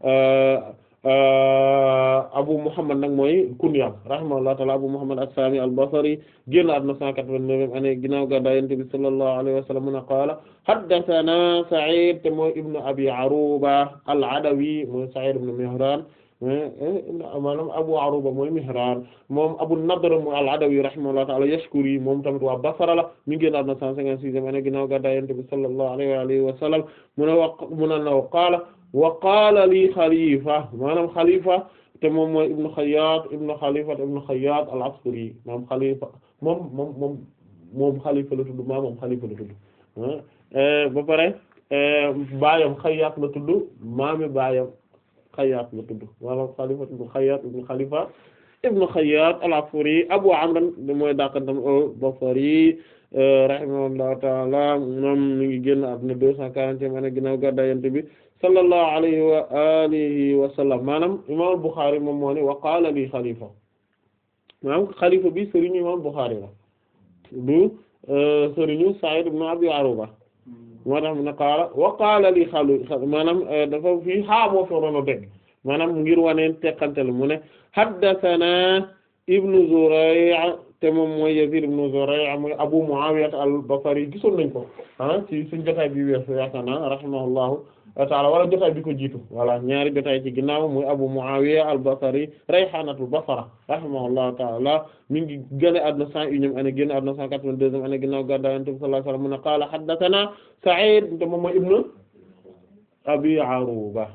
Abu Muhammad nag mooy kunyam rahimahullahu ta'ala Abu Muhammad as-Sami al-Basri génn àdduna 189 année ginnaaw gàddaay Yonent bi sallallahu alayhi wa sallam mu ne qaala haddathana Sa'id te mooy ibnu Abi Aruba al-Adawi mooy Sa'id ibn Mihran maanaam Abu Aruba mooy Mihran moom Abu Nadr mooy al-Adawi rahimahullahu ta'ala Yashkuri moom tamit waa Basra la mi ngi génn àdduna 156 année ginnaaw gàddaay Yonent bi sallallahu alayhi wa alihi wa sallam mu ne wa mu ne naw qaala wa qaala li Khalifa maanaam Khalifa te moom mooy ibnu Khayyat ibnu Khalifa ibnu Khayyat al-Askari moom Khalifa moom moom moom moom Khalifa la tudd maa moom Khalifa la tudd ba pare baayam Xayyaat la tudd maami baayam Xayyaat la tudd wala Xalifa ibn Xayyaat ibn Xalifa ibn Xayyaat al-Afuri Abu Amr mooy dàqantam al-Basri rahimahullahu ta'ala moom mi ngi génn àdduna deux cent quarantième année ginnaaw gàddaay Yonent bi sallallahu alayhi wa alihi wa sallam maanaam imam Bukhari moom moo ne wa qaala li xalifa maanaam xalifa bi sëriñu imam Bukhari la du sëriñu Sa'id ibn Abi Aruba moo tax mu ne qaala wa qaala li xalu maanaam dafa fii xaa moo fa doon a dégg maanaam ngir waneen teqantel mu ne haddathana ibnu Zuray' te moom mooy Yazid ibn Zuray' mooy Abu Muawiya al-Basri gisoon nañ ko ah ci suñu jotaay bi weesu yaakaar naa rahimahullahu ta'ala wala jotaay bi ko jiitu voilà ñaari jotaay ci ginnaaw muy Abu Muawiya al-Basri rayhanatul Basra rahimahullahu ta'ala mi ngi génn àdduna cent unième année génn àdduna cent quatre-vingt-deuxième année ginnaaw gàddaay Yonent bi sallallahu alayhi wa sallam mu ne qaala haddathana Sa'id te moom mooy ibnu Abi Aruba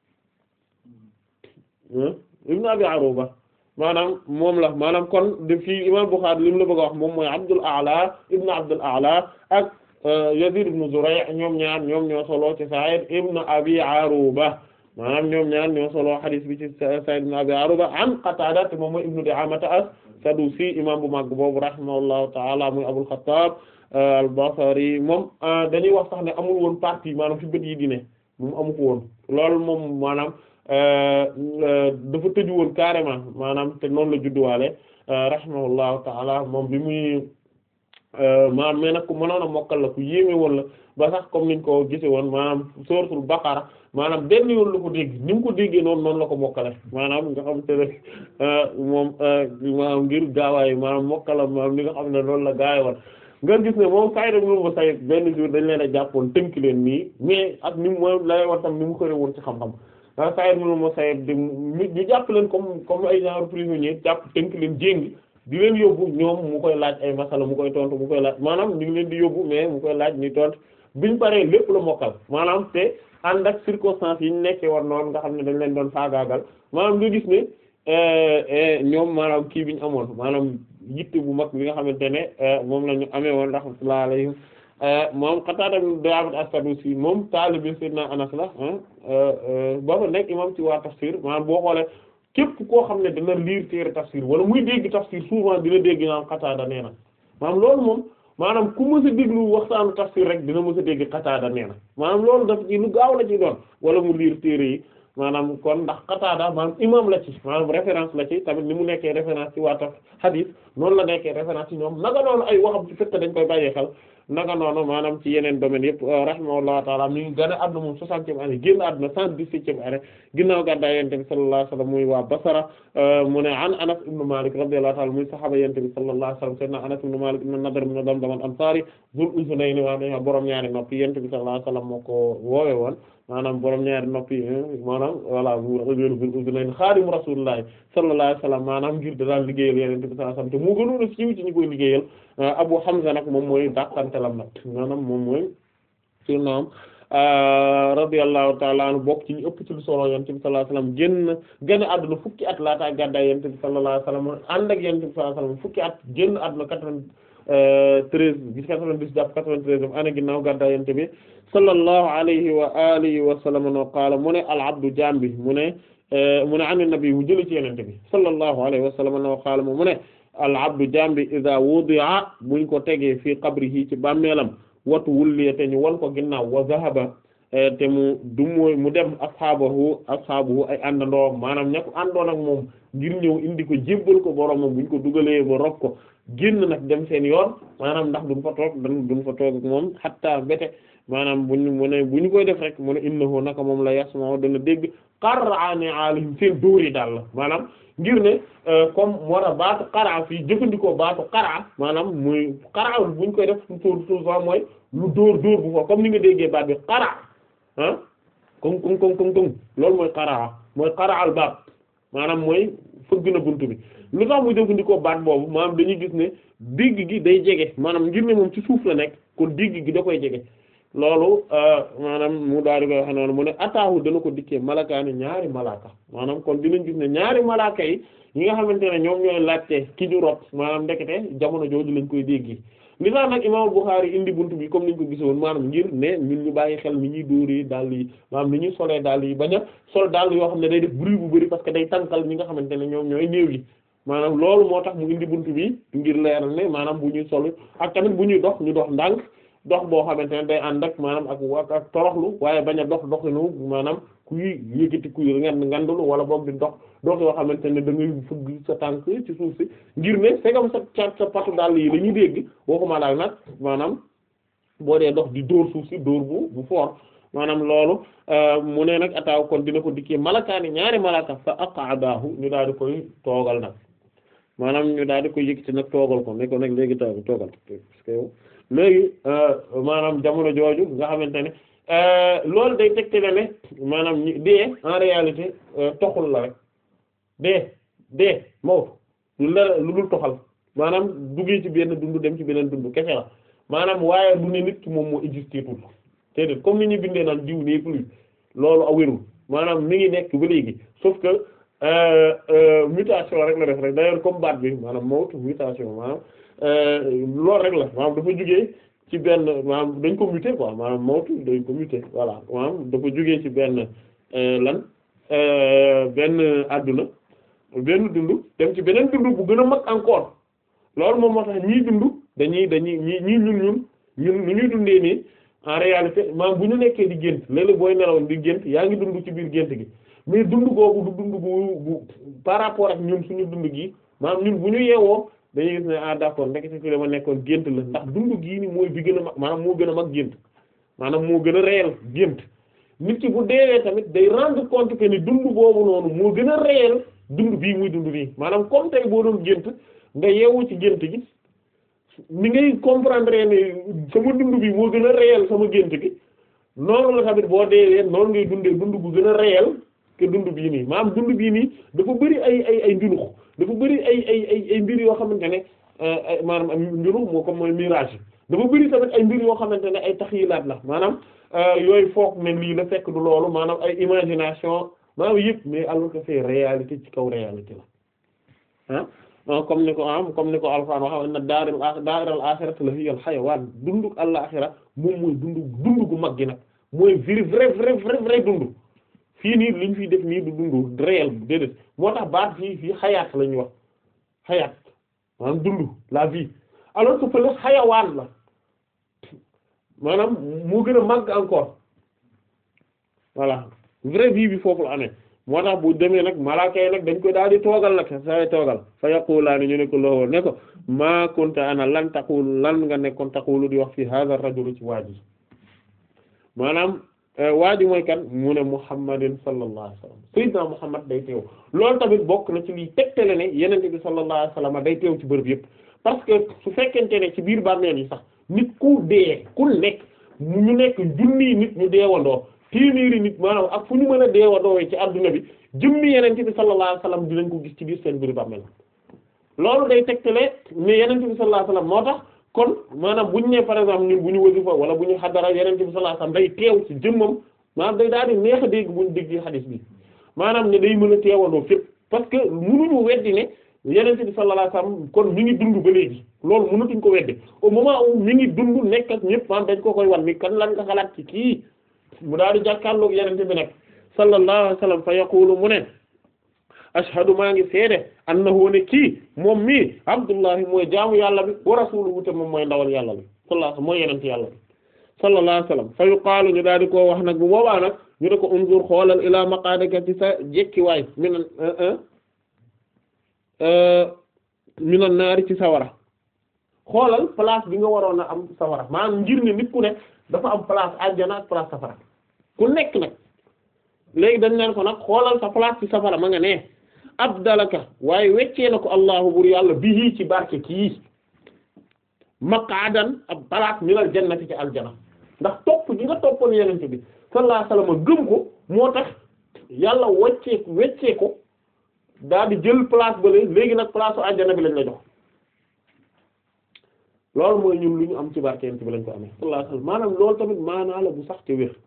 ibnu Abi Aruba maanaam moom la maanaam kon de fii imam Bukhari li mu la bëgg a wax moom mooy Abdul A'la ibn Abdul A'la ak Yazid ibn Zuray' ñoom ñaar ñoom ñoo solo ci Sa'id ibn Abi Aruba maanaam ñoom ñaar ñoo solo hadith bi ci Sa'id ibn Abi Aruba an Qatada te moom mooy ibnu Di'amata as-Sadusi imam bu mag boobu rahimahullahu ta'ala muy Abul Khattab al-Basri moom dañuy wax sax ne amul woon partie maanaam fi bët yi di ne moom amu ko woon loolu moom maanaam dafa tëju woon carrément maanaam te noonu la judduwaale rahimahullahu ta'ala moom bi muy maanaam mais nag ku mënoon a mokkal la ku yéeme woon la ba sax comme niñ ko gise woon maanaam suratul baqara maanaam benn yoon la ko dégg ni mu ko déggee noonu noonu la ko mokkale maanaam nga xam te ne moom maanaam ngir gaawaay maanaam mokkala maanaam li nga xam ne loolu la gaay woon nga gis ne moom Saïd ibn Musayyib benn jour dañ leen a jàppoon tënk leen nii mais ak ni mu moom lay war tam ni mu xëre woon ci xam-xam ah Saïd ibn Musayyib di ñu jàpp leen comme comme ay genre prisonnier jàpp tënk leen jéng di leen yóbbu ñoom mu koy laaj ay masala mu koy tontu mu koy laaj maanaam ñu ngi leen di yóbbu mais mu koy laaj ni tontu biñ paree lépp la mokkal maanaam te ànd ak circonstances yi ñu nekkee woon noonu nga xam ne dañ leen doon faagaagal maanaam nga gis ne ñoom maanaam kii bi ñu amoon maanaam yitte bu mag bi nga xamante ne moom la ñu amee woon rahmatullahi alayhim moom Qatada ibn Di'aamat as-Sadusi moom taalibe Sayyidina Anas la ba fa nekk imam ci waa tafsir maanaam boo xoolee képp koo xam ne dina lire téere tafsir wala muy dégg tafsir souvent dina dégg naan Qatada nee na maanaam loolu moom maanaam ku mës a déglu waxtaanu tafsir rek dina mës a dégg Qatada nee na maanaam loolu daf ci lu gaaw la ci doon wala mu lire téere yi maanaam kon ndax Qatada maanaam imam la ci maanaam référence la ci tamit ni mu nekkee référence ci waa taf hadith noonu la nekkee référence ci ñoom naka noonu ay waxam ci fekk dañ koy bàyyee xel naka noonu maanaam ci yeneen domaines yëpp rahimahullahu ta'ala mi ngi gën a àdduna moom soixantième année génn àdduna cent dix-septième année ginnaaw gàddaay Yonent bi sallallahu alayhi wasallam muy waa Basra mu ne an Anas ibn Malik radiyallahu ta'ala muy sahaaba Yonent bi sallallahu alayhi wasallam sayyidina Anas ibn Malik ibn Nadr ibn Damdam al-Ansari Zul Uzunayni waa dañu borom ñaari noppi Yonent bi sallallahu alayhi wasallam moo ko woowe woon maanaam borom ñaari noppi maanaam voilà Zul Uzunayni xaadimu Rasuulullahi sallallahu alayhi wasallam maanaam ngir da daan liggéeyal Yonent bi sallallahu alayhi wasallam te mu gënoon a siiw ci ñu koy liggéeyal Abu Hamza nag moom mooy dàqantelam nag maanaam moom mooy surnom radiyallahu ta'ala anhu bokk ci ñu ëpp ci lu solo Yonent bi sallallahu alayhi wasallam génn génn àdduna fukki at laata gàddaay Yonent bi sallallahu alayhi wasallam ànd ak Yonent bi sallallahu alayhi wasallam fukki at génn àdduna quatre-vingt-treize bis quatre-vingt-dix jàpp quatre-vingt-treize année ginnaaw gàddaay Yonent bi sallallahu alayhi wa alihi wa sallam no qaala mu ne al abdu jaam bi mu ne mu ne an nabi mu jëli ci Yonent bi sallallahu alayhi wa sallam no qaala mu ne al abdu jaam bi iza wudi'a buñ ko tegee fii qabrihi ci bàmmeelam watu wulliya te ñu won ko ginnaaw wa zahaba te mu du mooy mu dem ashaabahu ashaabuhu ay àndandoo maanaam ña ko àndoon ak moom ngir ñëw indi ko jébbal ko boromam buñ ko dugalee ba rob ko génn nag dem seen yoon maanaam ndax duñ fa toog dan duñ fa toog ak moom hatta bete maanaam buñ mu ne bu ñu koy def rek mu ne innahu naka moom la yasma'u dana dégg qar'ani alihim seen dóori daal la maanaam ngir ne comme moo tax baatu qara fii jëfandikoo baatu qara maanaam muy qara buñ koy def souvent mooy lu dóor dóor bu ko comme ni nga déggee baat bi qara ah comme comme comme comme comme loolu mooy qara mooy qara al baab maanaam mooy fëgg na buntu bi lu tax muy jëfandikoo baat boobu maanaam dañuy gis ne digg gi day jege maanaam ngir ne moom ci suuf la nekk kon digg gi da koy jege loolu maanaam mu daal di koy wax noonu mu ne ataahu dana ko dikkee malakaani ñaari malaaka maanaam kon dinañ gis ne ñaari malaaka yi ñi nga xamante ne ñoom ñooy laajte ki ñu rot maanaam ndekete jamono jooju lañ koy dégg li tax nag imam Bukhari indi buntu bi comme niñ ko gisoon maanaam ngir ne ñun ñu bàyyi xel ni ñuy dóoree dàll yi maanaam ni ñuy solee dàll yi bañ a sol dàll yoo xam ne day def bruit bu bari parce que day tànkal ñi nga xamante ne ñoom ñooy néew yi maanaam loolu moo tax mu indi buntu bi ngir leeral ne maanaam bu ñuy sol ak tamit bu ñuy dox ñu dox ndànk dox boo xamante ne day ànd ak maanaam ak ak ak toroxlu waaye bañ a dox doxinu maanaam kuy yëkkati kuy ngand ngandulu wala boog di dox dox yoo xamante ne da ngay fëgg sa tànk ci suuf si ngir ne segam sa cat sa patu dàll yi la ñuy dégg waxuma daal nag maanaam boo dee dox di dóor suuf si dóor bu bu fort maanaam loolu mu ne nag ataaw kon dina ko dikkee malakaani ñaari malaka fa aqadahu ñu daal di koy toogal nag maanaam ñu daal di koy yëkkati nag toogal ko ne ko nag léegi taw toogal parce que yow léegi maanaam jamono jooju nga xamante ne loolu day tegtale ne maanaam ñi dee en réalité toxul la rek dee dee mawtu lu la lu dul toxal maanaam duggee ci benn dund dem ci beneen dund kese la maanaam waaye du ne nit ki moom moo existé tout te de comme ni ñu bindee naan diw nee plus loolu awérul maanaam mi ngi nekk ba léegi sauf que mutation rek la def rek d'ailleurs comme baat bi maanaam mawtu mutation maanaam loolu rek la maanaam dafa jugee ci benn maanaam dañ ko muté quoi maanaam mawtu dañ ko muté voilà maanaam dafa jugee ci benn lan benn adduna benn dund dem ci beneen dund bu gën a mag encore loolu moom moo tax ñii dund dañuy dañuy ñii ñii ñun ñun ñun nu ñuy dundee nii en réalité maanaam bu ñu nekkee di gént léeg-léeg booy nelaw di gént yaa ngi dund ci biir gént gi mais dund googu du dund gu bu par rapport ak ñun suñu dund gi maanaam ñun bu ñu yeewoo dañuy gis ne ah d'accord ndekete fi la ma nekkoon gént la ndax dund gii ni mooy bi gën a mag maanaam moo gën a mag gént maanaam moo gën a réel gént nit ki bu deewee tamit day rendre compte que ni dund boobu noonu moo gën a réel dund bii muy dund nii maanaam comme tey boo doon gént nga yeewu ci gént gi ni ngay comprendre ne sama dund bi moo gën a réel sama gént gi noonu la tamit boo deewee noonu ngay dundee dund bu gën a réel que dund bii nii maanaam dund bii nii dafa bëri ay ay ay njunux dafa bëri ay ay ay ay mbir yoo xamante ne maanaam am njunux moo comme mooy mirage dafa bëri tamit ay mbir yoo xamante ne ay taxyilaat la maanaam yooyu foog ne lii la fekk du loolu maanaam ay imagination maanaam yëpp mais alors que c'est réalité ci kaw réalité la ah comme ni ko am comme ni ko Alxuraan wax na daaril daaril aaxirati la hiya al xayawaan dundu àllaxira moom mooy dundu dundu gu mag gi nag mooy vrai vrai vrai vrai vrai dundu fii nii liñ fiy def nii du dundu réel déedéet moo tax baat fii fii xayaat la ñuy wax xayaat maanaam dundu la vie alors que fële xayawaan la maanaam moo gën a màgg encore voilà vraie vie bi foofu la amee moo tax bu demee nag malaaka yi nag dañ koy daal di toogal nag say toogal fa yaqulaani ñu ne ko loxo ne ko maa kunta ana lan taqul lan nga nekkoon taqulu di wax fii hadha rajul ci waaji maanaam waaji mooy kan mu ne muhammadin sallallahu alayhi wasallam sayyidina muhammad day teew loolu tamit bokk na ci liy tegtale ne yenente bi sallallahu alayhi wasallam day teew ci bërëb yëpp parce que su fekkente ne ci biir bàmmeel yi sax nit ku dee ku nekk ñu nekk junni nit ñu deewandoo téeméeri nit maanaam ak fu ñu mën a deewandoo ci adduna bi jëmmi yenente bi sallallahu alayhi wasallam dinañ ko gis ci biir seen biir bàmmeel loolu day tegtale ne yenente bi sallallahu alayhi wasallam moo tax kon maanaam bu ñu nee par exemple ñun bu ñu wasifa wala bu ñu xadara yenente bi sallallahu alayhi wasallam day teew ci jëmmam maanaam day daal di neex a dégg bu ñu dégg xadiis bi maanaam ne day mën a teewandoo fépp parce que mënuñu weddi ne yenente bi sallallahu alayhi wasallam kon mi ngi dund ba léegi loolu mënatuñ ko weddi au moment où mi ngi dund nekk ak ñëpp maanaam dañ ko koy wan ni kan lan nga xalaat ci kii mu daal di jàkkaarloog yenente bi nag sallallahu alayhi wasallam fa yaqulu mu ne ashhadu maa ngi seede annahu ne kii moom mii abdullahi mooy jaamu yàlla bi wa rasuluhu te moom mooy ndawal yàlla bi sallallahu alayhi mooy yenente yàlla bi sallallahu alayhi wasallam fa yuqaalu ñu daal di koo wax nag bu boobaa nag ñu ne ko unzur xoolal ila maqaadika ci sa jekkiwaay minan minan naari ci sawara xoolal place bi nga waroon a am sawara maanaam ngir ne nit ku ne dafa am place aljana ak place safara ku nekk nag léegi dañ naan ko nag xoolal sa place ci safara ma nga ne abdalaka waaye weccee na ko allahu bur yàlla bihi ci barke kii maqaadan ab place minal jannati ci aljana ndax topp gi nga toppoon yenente bi sallallahu alayhi wasallam gëm ko moo tax yàlla weccee weccee ko daal di jël place ba léegi nag place u aljana bi lañ la jox loolu mooy ñun lu ñu am ci barke yenente bi lañ ko amee sallallahu alayhi wasallam maanaam loolu tamit maanaa la bu sax te wér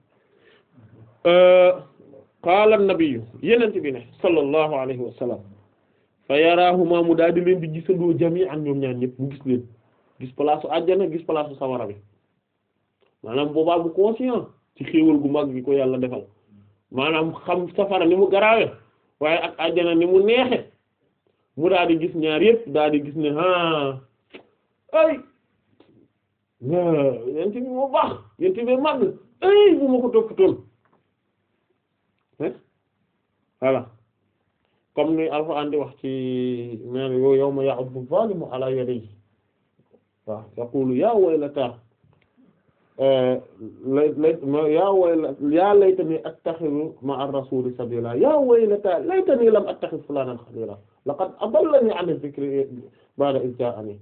qaala an-nabiyyu yenente bi ne sallallahu alayhi wa sallam fa yaraahuma mu daal di leen di gisandoo jami'an ñoom ñaan ñëpp mu gis leen gis place su àjjana gis place su sawara bi maanaam boobaa bu conscient ci xéewal gu mag gi ko yàlla defal maanaam xam safara ni mu garaawe waaye ak àjjana ni mu neexe mu daal di gis ñaar yëpp daal di gis ne ah ay yent bi moo baax yent bi mag ay bu ma ko toppatoon voilà comme ni Alxuraan di wax ci men yo yawma ya'uddu zalimu ala yadayhi waaw yaqulu ya waylata lay ya wayla ya laytani attakhidhu ma'a ar-rasuli sabila ya waylata laytani lam attakhidh fulanan khalila laqad adallani 'an adh-dhikri ba'da idh ja'ani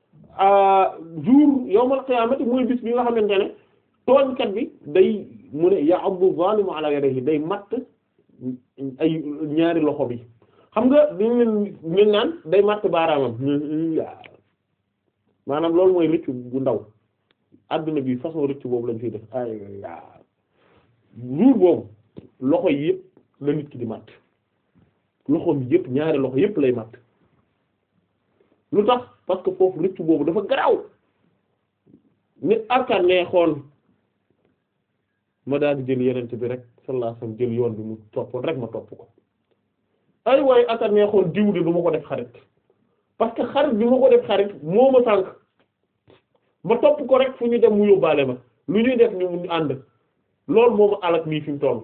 jour yawmal qiyaamati mooy bis bi nga xamante ne tooñkat bi day mu ne ya'uddu zalimu ala yadayhi day matt ay ñaari loxo bi xam nga dañ leen ñu naan day matt baaraamam maanaam loolu mooy rëccu bu ndaw adduna bi façon rëccu boobu lañ fiy def ay jour boobu loxo yi yëpp la nit ki di matt loxoom yëpp ñaari loxo yëpp lay matt lu tax parce que foofu rëccu boobu dafa garaaw nit arkaan ne xool ma daal di jël yenente bi rek sallallahu alayhi wasallam jël yoon bi mu toppoon rek ma topp ko ay waaye arkaan ne xool diw de du ma ko def xarit parce que xarit bi ma ko def xarit moo ma sànk ma topp ko rek fu ñu dem mu yóbbaale ma lu ñuy def ñu ñu ànd loolu moo ma alak nii fi mu toll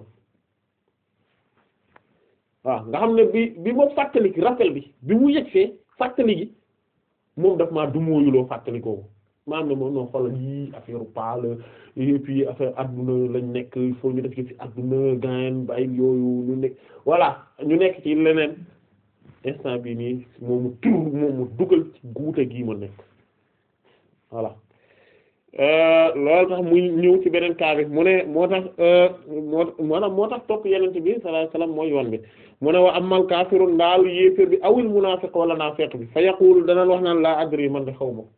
waaw nga xam ne bi bi ma fàttali rappel bi bi mu yegsee fàttali gi moom daf maa dumóoyuloo fàttali kooku maa am ne moom noo xoolal yii affaire pale et puis affaire adduna lañ nekk il faut ñu def ci fi adduna gaen bàyyi yooyu ñu nekk voilà ñu nekk ci leneen instant bi nii moomu tur moomu dugal ci guute gii ma nekk voilà loolu tax muy ñëw ci beneen cas bi mu ne moo tax moo moo moo tax topp yenente bi sallallahu alayhi wasallam mooy yoon bi mu ne wa amal kaafirun ndaal yéeféer bi awil munaafiq wala naafiq bi fa yaqulu danaan wax naan laa adri man de xaw ma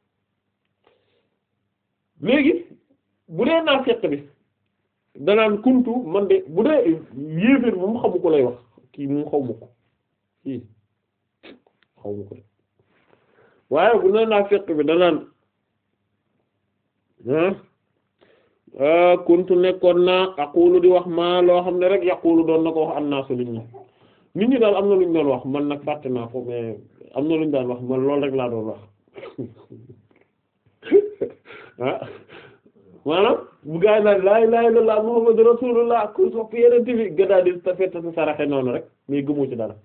léegi bu dee naafiq bi danaan kuntu man de bu dee yéeféer bi moom xamu ko lay wax kii moom xaw ma ko kii xaw ma ko de waaye bu dee naafiq bi danaan kuntu nekkoon naa aqulu di wax maa loo xam ne rek yaqulu doon na ko wax annaasu nit ñi nit ñi daal am na lu ñu doon wax man nag fàtte naa ko mais am na lu ñu daan wax man loolu rek laa doon wax ah maanaam bu gaa yi naan laa ilaaha illallaah muhammadu rasuulullaah ku sopp yeneen bi gëdaa di ta fetta sa saraxe noonu rek mais gëmoo ci dara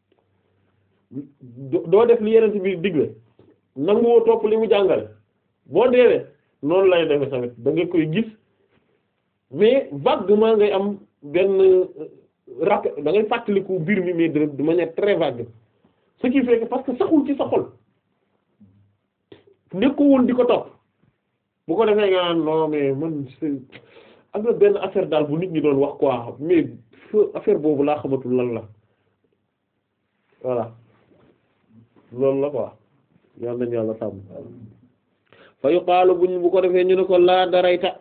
doo def li yeneen bi digle nanguwoo topp li mu jàngale boo deewee noonu lay defe tamit da nga koy gis mais vaguement ngay am benn rappel da ngay fàttaliku mbir mi mais de manière très vague ce qui fait que parce que saxul ci sa xol nekkuwul di ko topp bu ko defee nga naan non mais man am na benn affaire daal bu nit ñi doon wax quoi mais affaire boobu laa xamatul lan la voilà loolu la quoi yal nañu yàlla sàmm fa yuqaalu buñ bu ko defee ñu ne ko laa darayta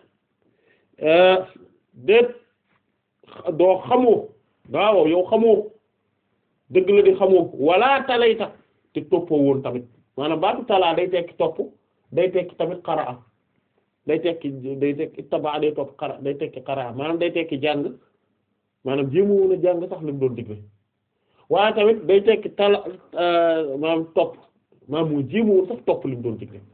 déet doo xamoo waaw yow xamoo dëgg la di xamoo wala talayta te toppoo woon tamit maanaam baatu talaa day tekki topp day tekki tamit qaraa day tekki day tekki tabaa day topp qara day tekki qaraa maanaam day tekki jàng maanaam jéema woon a jàng sax li mu doon digle waaye tamit day tekki tala maanaam topp maanaam moo jéema woon sax topp li mu doon digle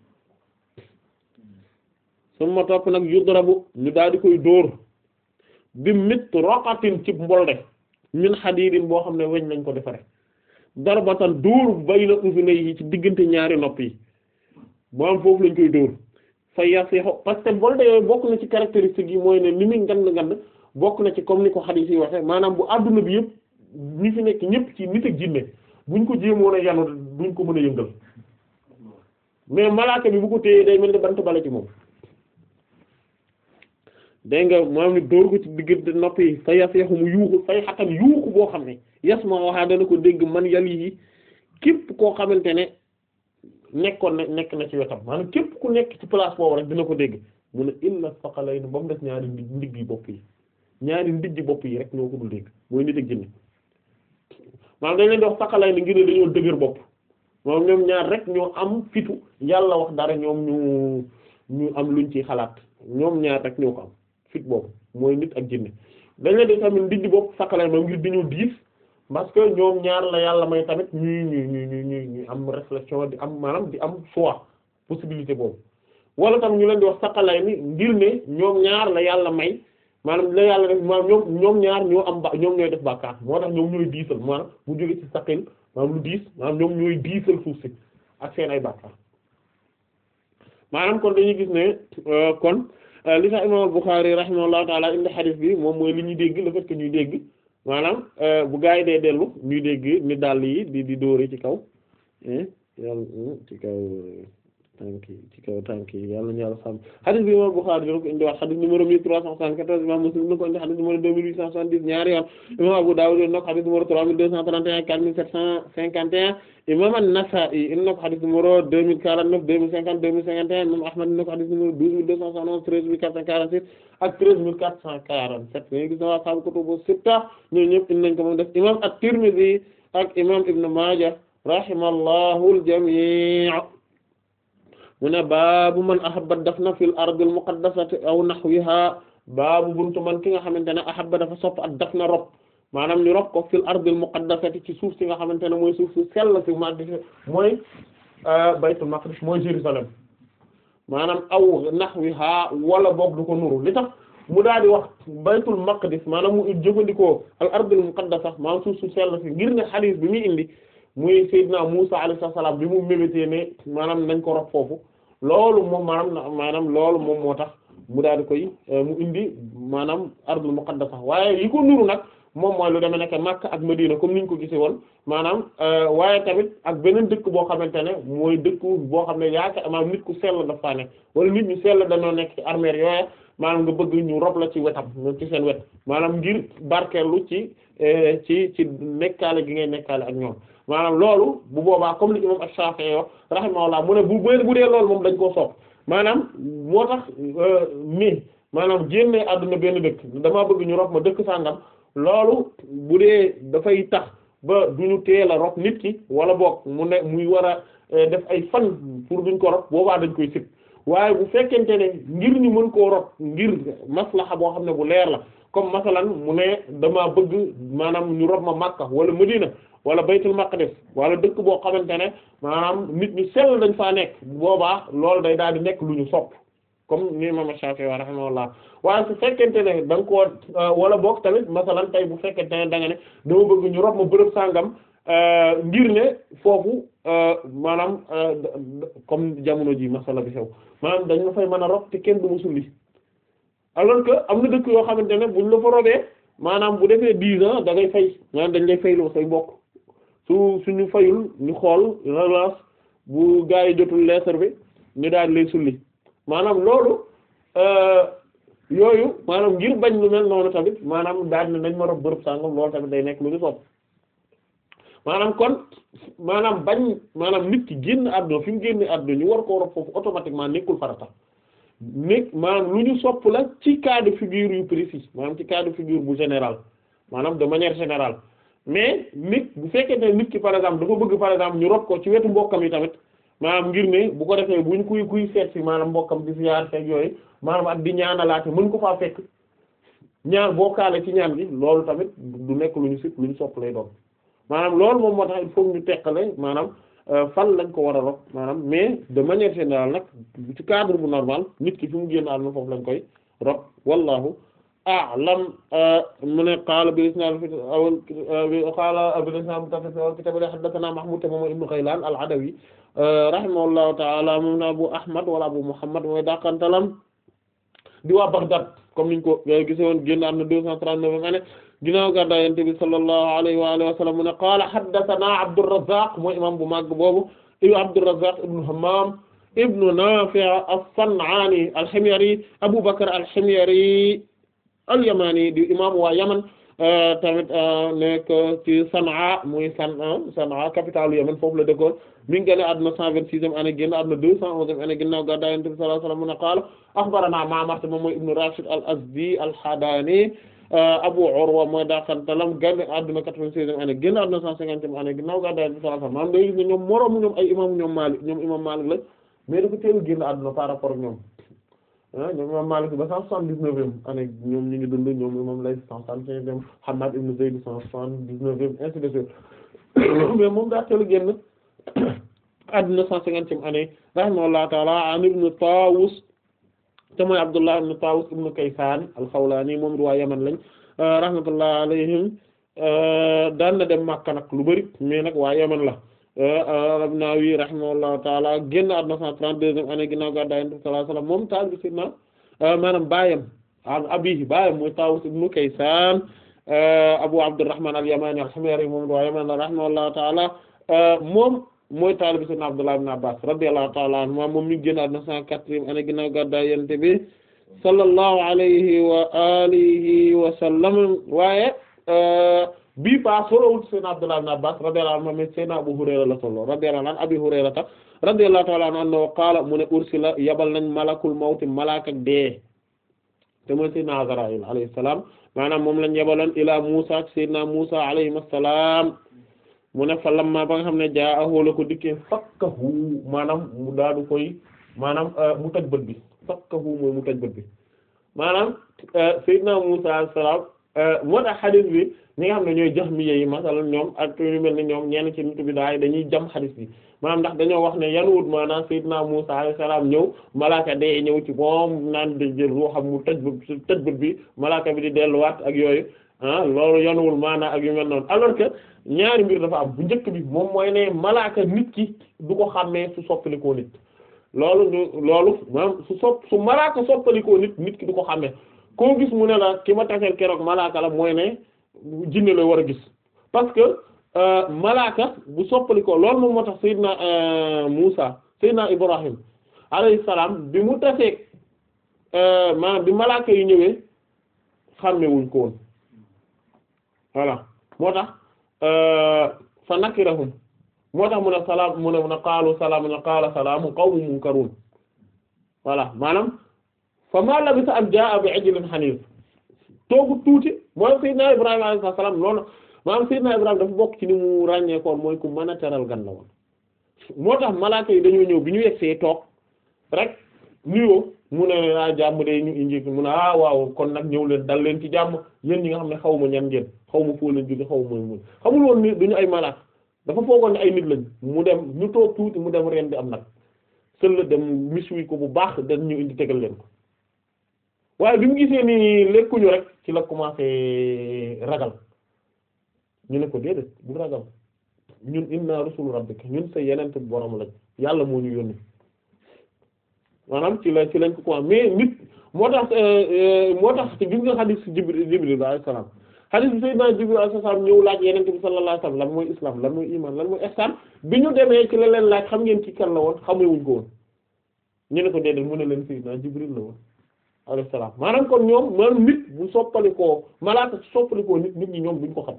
suma topp nag yudrabu ñu daal di koy dóor bi mit roqatin ci mbolde min xadiidin boo xam ne weñ lañ ko defare darbatan dóor bayna uzunayhi ci diggante ñaari nopp yi moo am foofu lañ koy dóor fa yasixu parce que mbolde yooyu bokk na ci caractéristique yi mooy ne li muy ngand ngand bokk na ci comme ni ko xadiis yi waxe maanaam bu adduna bi yëpp ñi fi nekk ñëpp ci nit ak jinne buñ ko jéemoon a yanu duñ ko mën a yëngal mais malaaka bi bu ko téyee day mel ni bant bala ci moom dégg nga maam ni dóor ko ci diggante nopp yi fa yas yaxu mu yuuxu fay xatan yuuxu boo xam ne yas ma waxaa dana ko dégg man yàlla yi képp koo xamante ne nekkoon na nekk na ci wetam maanaam képp ku nekk ci place boobu rek dina ko dégg mu ne illa faqalayni ba mu des ñaari ndigg yi bopp yi ñaari ndigg bopp yi rek ñoo ko dul dégg mooy nit ak jinne maanaam dañ leen di wax faqalayni ngir ne dañoo dëgër bopp moom ñoom ñaar rek ñoo am fitu yàlla wax dara ñoom ñu ñu am luñ ci xalaat ñoom ñaar rek ñoo ko am fit boobu mooy nit ak jinne dañ leen di tamit ndindi bopp sakkalay moom ngir dañoo diis parce que ñoom ñaar la yàlla may tamit ñuy ñuy ñuy ñuy ñuy ñuy am réflexion di am maanaam di am choix possibilité boobu wala tam ñu leen di wax sakkalay ni ngir ne ñoom ñaar la yàlla may maanaam la yàlla def maanaam ñoom ñoom ñaar ñoo am ba ñoom ñooy def bàkkaar moo tax ñoom ñooy diisal maanaam bu jóge ci saqil maanaam lu diis maanaam ñoom ñooy diisal suuf si ak seen ay bàkkaar maanaam kon dañuy gis ne kon li tax imam Bukhari rahimahullahu taala indi hadith bi moom mooy li ñuy dégg le fait que ñuy dégg maanaam bu gaa yi dee dellu ñuy dégg ni dàll yi di di dóore ci kaw yàlla ci kaw tànk yi ci kaw tànk yi yàlla ñu yàlla sàmm hadith bi imam Bukhari dina ko indi wax hadith numéro mille trois cent soixante-quatorze imam Muslim dina ko indi hadith numéro deux mille huit cent soixante-dix ñaari yoon imam Abu Dawud dina ko hadith numéro trois mille deux cent trente et un quatre mille sept cent cinquante et un imam An-Nasa'i dina ko hadith numéro deux mille quarante-neuf deux mille cinquante deux mille cinquante et un imam Ahmad dina ko hadith numéro douze mille deux cent soixante-onze treize mille quatre cent quarante-six ak treize mille quatre cent quarante-sept ñu gis na waa sahaabu kutubu sitta ñooñu ñëpp indi nañ ko moom def imam At-Tirmidhi ak imam Ibn Maaja rahimallahu al-jami' mu ne baabu man ahabba dafna fil ardil muqaddasati aw nahwiha baabu buntu man ki nga xamante ne ahabba dafa sopp ak dafna rob maanaam ñu rob ko fil ardil muqaddasati ci suuf si nga xamante ne mooy suuf si sell si ma di mooy baytul maqdis mooy Jérusalem maanaam aw nahwiha wala boog du ko nuru li tax mu daal di wax baytul maqdis maanaam mu jëfandikoo al ardil muqaddasa maanaam suuf su sell si ngir ne xadiis bi muy indi muy Seydina Musa alayhi salaam bi mu mébétee ne maanaam nañ ko rob foofu loolu moom maanaam maanaam loolu moom moo tax mu daal di koy mu indi maanaam ardul muqaddasa waaye yi ko nuru nag moom mooy lu demee nekk Makka ak Medina comme niñ ko gisee woon maanaam waaye tamit ak beneen dëkk boo xamante ne mooy dëkk boo xam ne yaakaar maanaam nit ku sell dafa nekk wala nit ñu sell dañoo nekk ci armère yooya maanaam nga bëgg ñu rob la ci wetam ci seen wet maanaam ngir barkeelu ci ci ci nekkaale gi ngay nekkaale ak ñoom maanaam loolu bu boobaa comme li imam Ash-Shafi'i wax rahimahullah mu ne bu bu dee loolu moom dañ koo sopp maanaam moo tax mi maanaam génne àdduna benn dëkk damaa bëgg ñu rob ma dëkk sàngam loolu bu dee dafay tax ba duñu teel a rob nit ki wala boog mu ne muy war a def ay fan pour duñ ko rob boobaa dañ koy sib waaye bu fekkente ne ngir ñu mën koo rob ngir maslaxa boo xam ne bu leer la comme masalan mu ne dama bëgg maanaam ñu rob ma Makka wala Medina wala baytul maqdis wala dëkk boo xamante ne maanaam nit ñu sell dañ faa nekk boobaa loolu day daal di nekk lu ñu sopp comme ni imam Shafi'i wa rahimahullah waaye su fekkente ne da nga koo wala boog tamit masalan tey bu fekkente ne da nga ne dama bëgg ñu rob ma bërëb sàngam ngir ne foofu maanaam comme jamono ji masala bi xew maanaam dañ la fay mën a rob te kenn du ma sulli alors que am na dëkk yoo xamante ne buñ la fa robee maanaam bu defee dix ans da ngay fay maanaam dañ lay fayloo say bokk su suñu fayul ñu xool relance bu gaa yi jotul lettre bi ñu daal lay sulli maanaam loolu yooyu maanaam ngir bañ lu mel noonu tamit maanaam daal ne nañ ma rob bërëb sàngam loolu tamit day nekk lu ñu sopp maanaam kon maanaam bañ maanaam nit ki génn àdduna fi mu génn àdduna ñu war koo rob foofu automatiquement nekkul farata nekk maanaam lu ñu sopp la ci cas de figure yu précis maanaam ci cas de figure bu général maanaam de manière générale mais nit bu fekkee ne nit ki par exemple dafa bëgg par exemple ñu rob ko ci wetu mbokkam yi tamit maanaam ngir ne bu ko defee buñ kuy kuy seet si maanaam mbokkam di ziyaar fekk yooyu maanaam ak di ñaanalaate mën ko faa fekk ñaan bokkaale ci ñaan gi loolu tamit du nekk lu ñu sit lu ñu sopp lay doon maanaam loolu moom moo tax il faut ñu teqale maanaam fan lañ ko war a rob maanaam mais de manière générale nag ci cadre bu normal nit ki fi mu génn àdduna foofu lañ koy rob wallahu a'lam mu ne qaala bil isnaad fi awal qaala bil isnaad muttasil awal kitaab li haddathanaa Mahmoud te moom ibnu Ghaylaan al-Adawi rahimahullahu ta'ala moom na Abu Ahmad wala Abu Muhammad mooy dàqantalam di waa Baghdad comme niñ ko gisoon génn àdduna deux cent trente-neuf ane ginnaaw gàddaay Yonent bi sallallahu alayhi wa alihi wa sallam mu ne qaala haddathanaa Abdurrazzaq mooy imam bu màgg boobu ibnu Abdurrazzaq ibnu Hammam ibnu Nafi' as-San'ani al-Himyari Abu Bakr al-Himyari al-Yamani di imam waa Yaman tamit nekk ci San'a muy San'a San'a capitale Yaman foofu la dëkkoon mi ngi génn àdduna cent vingt-sixième année génn àdduna deux cent onzième année ginnaaw gàddaay Yonent bi sallallahu alayhi wa sallam mu ne qaala akhbaranaa Ma'mar moom mooy ibnu Rashid al-Azdi al-Hadani Abu Urwa mooy daakantalam génn àdduna quatre-vingt-seizième année génn àdduna cent cinquantième année ginnaaw gàddaay Yonent bi sallallahu alayhi wasallam maanaam day gis ne ñoom moroomu ñoom ay imam ñoom Maalik ñoom imam Maalik la mais dafa teel génn àdduna par rapport ak ñoom ah ñoom imam Maalik ba cent soixante-dix-neuvième année ñoom ñu ngi dund ñoom imam Layth cent soixante-quinzième Hammad ibn Zayd cent soixante-dix-neuvième ainsi de suite mais moom daa teel génn àdduna cent cinquantième année rahimahullahu ta'ala an ibn Tawus te mooy Abdullah ibn Tawus ibn Kaysan al-Khawlani moom waa Yaman lañ rahmatullahi alayhim daan na dem Makka nag lu bari mais nag waa Yaman la An-Nawawi rahimahullahu ta'ala génn àdduna cent trente-deuxième année ginnaaw gàddaay Yonent bi sallallahu alayhi wasallam moom taal bi sidna maanaam baayam an abihi baayam mooy Tawus ibn Kaysan Abu Abdurrahman al-Yamani al-Himyari moom waa Yaman la rahimahullahu ta'ala moom mooy taalibi sayyidina Abdullah ibn Abbas radiyallahu ta'ala anhuma moom mi génn àdduna cent quatrième année ginnaaw gàddaay Yonent bi sallallahu alayhi wa alihi wa sallam waaye bii pa solowul sayyidina Abdullah ibn Abbas radiyallahu anhu mais sayyidina Abu Hurayra la solo radiyallahu anhu Abi Hurayrata radiyallahu ta'ala anhu annahu qaala mu ne ursila yabal nañ malakul mawti malaaka dee te mooy sayyidina Azraïl alayhi salaam maanaam moom lañ yabaloon ila Musa sayyidina Musa alayhi salaam mu ne fa lamma ba nga xam ne jaa ahoo la ko dikkee fakkahu maanaam mu daadu koy maanaam mu tëj bët bi fakkahu mooy mu tëj bët bi maanaam Seydina Musa alayhi salaam moo tax xadis bi ñi nga xam ne ñooy jahmiyya yi masalan ñoom ak ñu mel ni ñoom ñenn ci nitu bi daay dañuy jam xadis bi maanaam ndax dañoo wax ne yanuwut maanaam Seydina Musa alayhi salaam ñëw malaaka dee ñëw ci moom naan di jël ruuxam mu tëj bët tëj bët bi malaaka bi di delluwaat ak yooyu ah loolu yanuwul maanaam ak yu mel noonu alors que ñaari mbir dafa am bu njëkk bi moom mooy ne malaaka nit ki du ko xàmmee su soppalikoo nit loolu ñu loolu maanaam su sopp su malaaka soppalikoo nit nit ki du ko xàmmee koo gis mu ne la ki ma taseel keroog malaaka la mooy ne jinne la war a gis parce que malaaka bu soppalikoo loolu moom moo tax Seydina Muusa Seydina Ibrahim alayhi salaam bi mu taseeg maanaam bi malaaka yi ñëwee xàmmewuñ ko woon voilà moo tax fa nakirahum moo tax mu ne salaam mu ne mu ne qaalu salaam ne qaala salaamu qawmun munkarun voilà maanaam fa ma labisa an jaa bi ajlin hanif toogu tuuti mooy Seydina Ibrahima alayhi salaam loolu maanaam Seydina Ibrahima dafa bokk ci ni mu ràññeekoon mooy ku mën a teral gan la woon moo tax malaaka yi dañoo ñëw bi ñu yegsee toog rek nuyoo mu ne ah jàmm de ñu indi mu ne ah waaw kon nag ñëw leen dal leen ci jàmm yéen ñi nga xam ne xaw ma ñan ngeen xaw ma foo leen jóge xaw ma mooy xamul woon ni duñu ay malaaka dafa foogoon ne ay nit lañ mu dem ñu toog tuuti mu dem ren di am nag sël dem miswi ko bu baax dañ ñu indi tegal leen ko waaye bi mu gisee ni lekkuñu rek ci la commencé ragal ñu ne ko déedéet bu ragal ñun inna rusul rabbika ñun sa yenente borom lañ yàlla moo ñu yónni maanaam ci la ci lañ ko commencé mais nit moo tax moo tax te gis nga xadiis Jibril Jibril alayhi salaam xadiis bi Sayyidina Jibril alayhi salaam ñëw laaj yenente bi sallallahu alayhi wasallam lan mooy islam lan mooy iman lan mooy ihsan bi ñu demee ci la leen laaj xam ngeen ci kan la woon xamewuñ ko woon ñu ne ko déedéet mu ne leen Sayyidina Jibril la woon alayhi salaam maanaam kon ñoom maanaam nit bu soppalikoo malaaka soppalikoo nit nit ñi ñoom duñ ko xam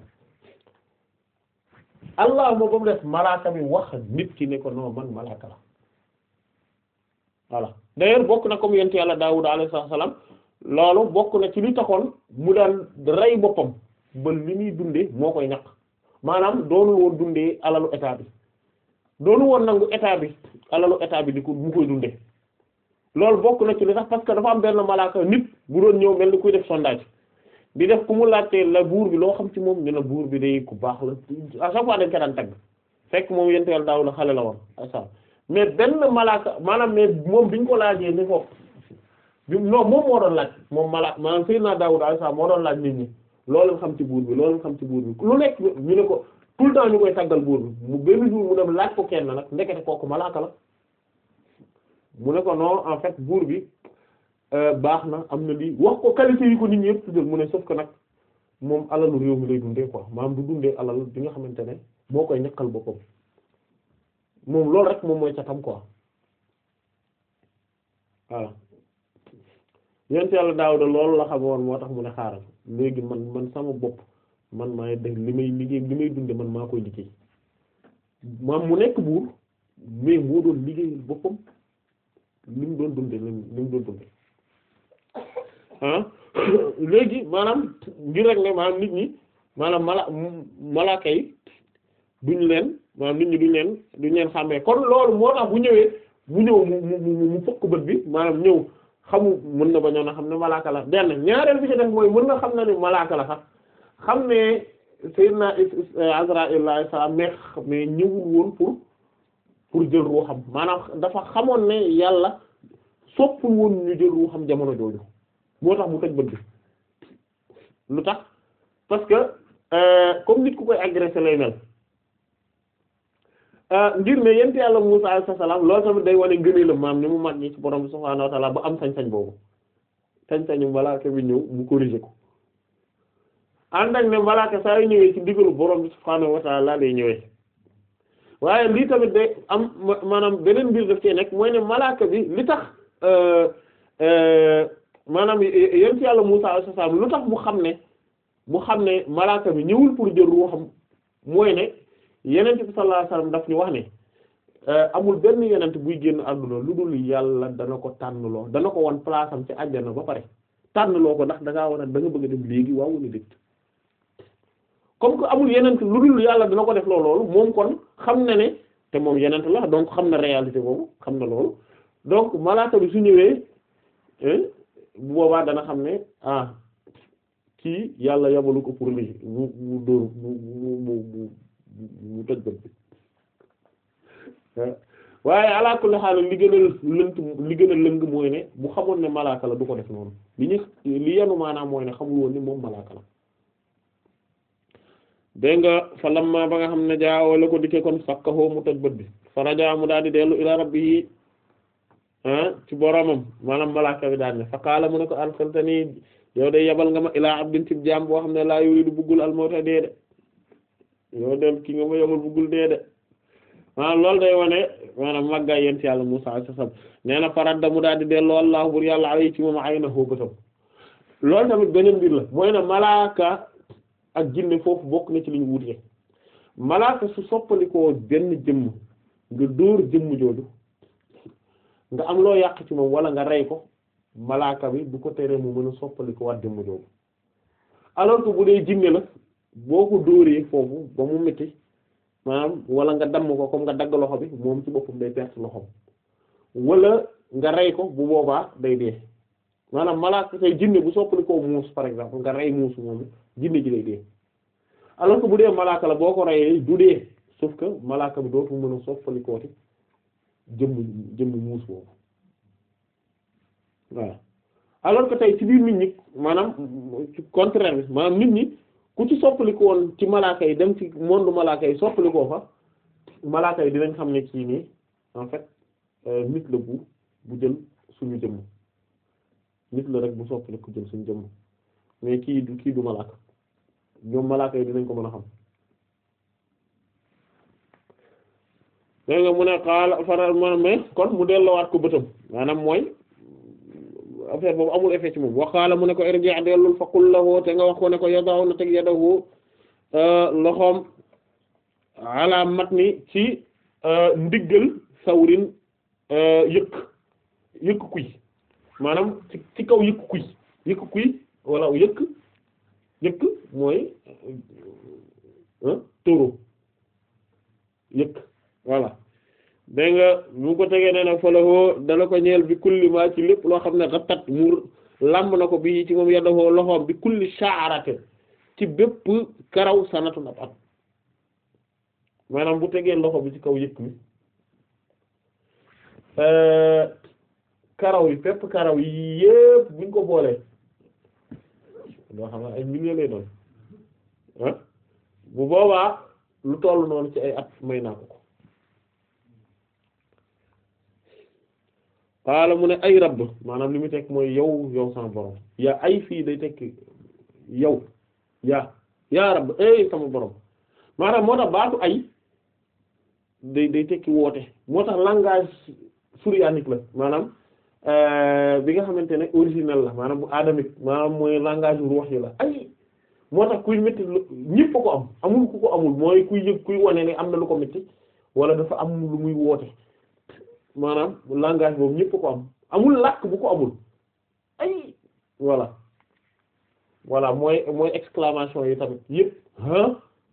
allah moo ba mu def malaaka mi wax nit ki ne ko non man malaaka la voilà d'ailleurs bokk na comme yent yàlla Daawuda alayhi salaam loolu bokk na ci li taxoon mu daan rey boppam ba li muy dundee moo koy ñaq maanaam doonul woon dundee alalu état bi doonul woon nangu état bi alalu état bi di ko mu koy dundee loolu bokk na ci li tax parce que dafa am benn malaaka nit bu doon ñëw mel ni kuy def sondage di def ku mu laajtee la buur bi loo xam ci moom ñu ne buur bi day ku baax la à chaque fois dañ ko daan tagg fekk moom yent yàlla Daawuda xale la woon asa mais benn malaaka maanaam mais moom biñ ko laajee ni ko bi non moom moo doon laaj moom malaaka maanaam Seydina Daawuda alayhi salaam moo doon laaj nit ñi loolu xam ci buur bi loolu xam ci buur bi lu nekk ñu ne ko tout le temps ñu koy taggal buur bi mu benn jour mu dem laaj ko kenn nag ndekete kooku malaaka la mu ne ko non en fait buur bi baax na am na lii wax ko qualité yi ko nit ñi yëpp tuddal mu ne sauf que nag moom alalu réew mi lay dundee quoi maanaam du dundee alal bi nga xamante ne moo koy ñakkal boppam moom loolu rek moom mooy catam quoi voilà yent yàlla Daawuda loolu la xamoon moo tax mu ne xaaral léegi man man sama bopp man maay def li may liggéey li may dunde man maa koy liggéey maam mu nekk buur mais moo doon liggéeyal boppam li mu doon dunde li mu doon dunde ah léegi maanaam ngir rek ne maanaam nit ñi maanaam mala malaaka yi duñ leen maanaam nit ñi duñ leen duñ leen xàmmee kon loolu moo tax bu ñëwee mu ñëw mu mu mu fëkk bët bi maanaam ñëw xamu mën na bañoon a xam ne malaaka la benn ñaareel bi ci def mooy mën na xam na ne malaaka la sax xam ne Seydina Azraïl alayhi salaam mais mais ñëwul woon pour pour jël ruuxam maanaam dafa xamoon ne yàlla soppul woon ñu jël ruuxam jamono jooju moo tax mu tëj bët bi lu tax parce que comme nit ku koy agressé lay mel ngir ne yent yàlla Musaa alayhi salaam loolu tamit day wane ngëneelam maam ni mu mag ñi ci borom bi subhaanahu wa ta'aala ba am sañ-sañ boobu sañ-sañu malaaka bi ñëw mu corriger ko ànd ak ne malaaka saa yu ñëwee ci ndigalu borom bi subhaanahu wa ta'aala lay ñëwee waaye lii tamit day am maanaam beneen mbir daf cee nekk mooy ne malaaka bi li tax maanaam yent yàlla Musaa alayhi salaam lu tax mu xam ne mu xam ne malaaka bi ñëwul pour jël ruuxam mooy ne yenent bi sallallahu alayhi wasallam daf ñu wax ne amul benn yenent buy génn àdduna lu dul yàlla dana ko tànnloo dana ko wan place am ci àjjana ba pare tànnloo ko ndax da ngaa war a da nga bëgg a dem léegi waaw wala déet comme que amul yenent lu dul yàlla dana ko def loo loolu moom kon xam na ne te moom yenent la donc xam na réalité boobu xam na loolu donc malaaka bi su ñëwee bu boobaa dana xam ne ah kii yàlla yabalu ko pour lii mu mu dóor mu mu mu mu tëj bët bi waaye ala kulli xaal li gën a lënt li gën a lëng mooy ne bu xamoon ne malaaka la du ko def noonu li ñu li yenu maanaam mooy ne xamul woon ni moom malaaka la dégg nga fa lamma ba nga xam ne jaawo la ko dikkee kon fakkaxoo mu tëj bët bi fa rajaa mu daal di dellu ila rabbihi ci boromam maanaam malaaka bi daal ne fa qaala mu ne ko arsaltani yow de yabal nga ma ilaa abdin cib jaam boo xam ne laa yuridu buggul almawta dee de yow de ki nga ma yabal buggul dee de maanaam loolu day wane maanaam màggaay yent yàlla Musaa alayhi salaam nee na faradda mu daal di delloo Allah bur yàlla alayhi ci moom ay na xóobatam loolu tamit beneen mbir la mooy ne malaaka ak jinne foofu bokk na ci li ñu wutee malaaka su soppalikoo benn jëmm nga dóor jëmm jooju nga am loo yàq ci moom wala nga rey ko malaaka bi du ko teree mu mën a soppaliko wat jëmm jooju alors que bu dee jinne la boo ko dóoree foofu ba mu metti maanaam wala nga damm ko comme nga dagg loxo bi moom ci boppam day perte loxom wala nga rey ko bu boobaa day dee maanaam malaaka say jinne bu soppalikoo muus par exemple nga rey muus moom jinne ji day dee alors que bu dee malaaka la boo ko reyee du dee sauf que malaaka bi dootu mën a soppalikooti jëmm jëmm muus boobu voilà alors que tey ci biir nit ñi maanaam ci contraire bi maanaam nit ñi ku ci soppaliku woon ci malaaka yi dem ci monde malaaka yi soppalikoo fa malaaka yi dinañ xam ne kii nii en fait nit la bu bu jël suñu jëmm nit la rek bu soppaliku jël suñu jëmm mais kii du kii du malaaka ñoom malaaka yi dinañ ko mën a xam dégg nga mu ne xaala faral ma mais kon mu delloowaat ko bëtam maanaam mooy affaire boobu amul effet ci moom waxaala mu ne ko irji' dellul faqul lahu te nga wax ko ne ko yadahu na teg yadahu loxoom ala matni ci ndiggal sawrin yëkk yëkk kuy maanaam ci ci kaw yëkk kuy yëkk kuy wala yëkk yëkk mooy taureau yëkk voilà dégg nga bu ko tegee ne nag falahoo dana ko ñeel bi kulli ma ci lépp loo xam ne xattat mu làmb na ko bi ci moom yadahoo loxoom bi kulli sha'aratin ci bépp karaw sanatun ab at maanaam bu tegee loxo bi ci kaw yëkk mi karaw yi bépp karaw yi yépp buñ ko boolee loo xam ne ay milliers lay doon ah bu boobaa lu toll noonu ci ay at may naa ko ko xaala mu ne ay rabb maanaam li mu tekk mooy yow yow sama borom yaa ay fii day tekk yow yaa yaa rabb ay sama borom maanaam moo tax baatu ay day day tekki woote moo tax langage suryanique la maanaam bi nga xamante ne originel la maanaam bu adamique maanaam mooy langage ruux yi la ay moo tax kuy métti ñëpp ko am amul ku ko amul mooy kuy yëg kuy wane ne am na lu ko métti wala dafa am lu muy woote maanaam langage boobu ñëpp ko am amul làkk bu ko amul ay voilà voilà mooy mooy exclamation yi tamit yëpp ah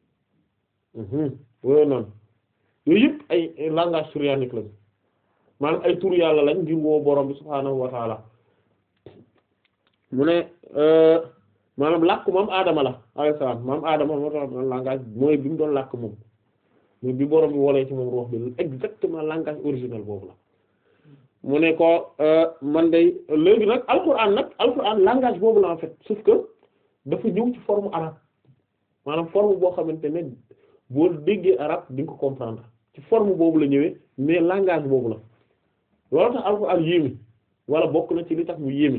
yooyu noonu yooyu yëpp ay langage suryanique lañ maanaam ay tur yàlla lañ ngir woo borom bi subhaanahu wa taala mu ne maanaam làkk moom aadama la alayhi salaam moom aadama moo tax langage mooy bi mu doon làkk moom mooy bi borom bi wolee ci moom ruux bi exactement langage original boobu la mu ne ko man day léegi nag alquran nag alquran langage boobu la en fait sauf que dafa ñëw ci forme arabe maanaam forme boo xamante ne boo déggee arabe di nga ko comprendre ci forme boobu la ñëwee mais langage boobu la loolu tax alquran yéemi wala bokk na ci li tax mu yéemi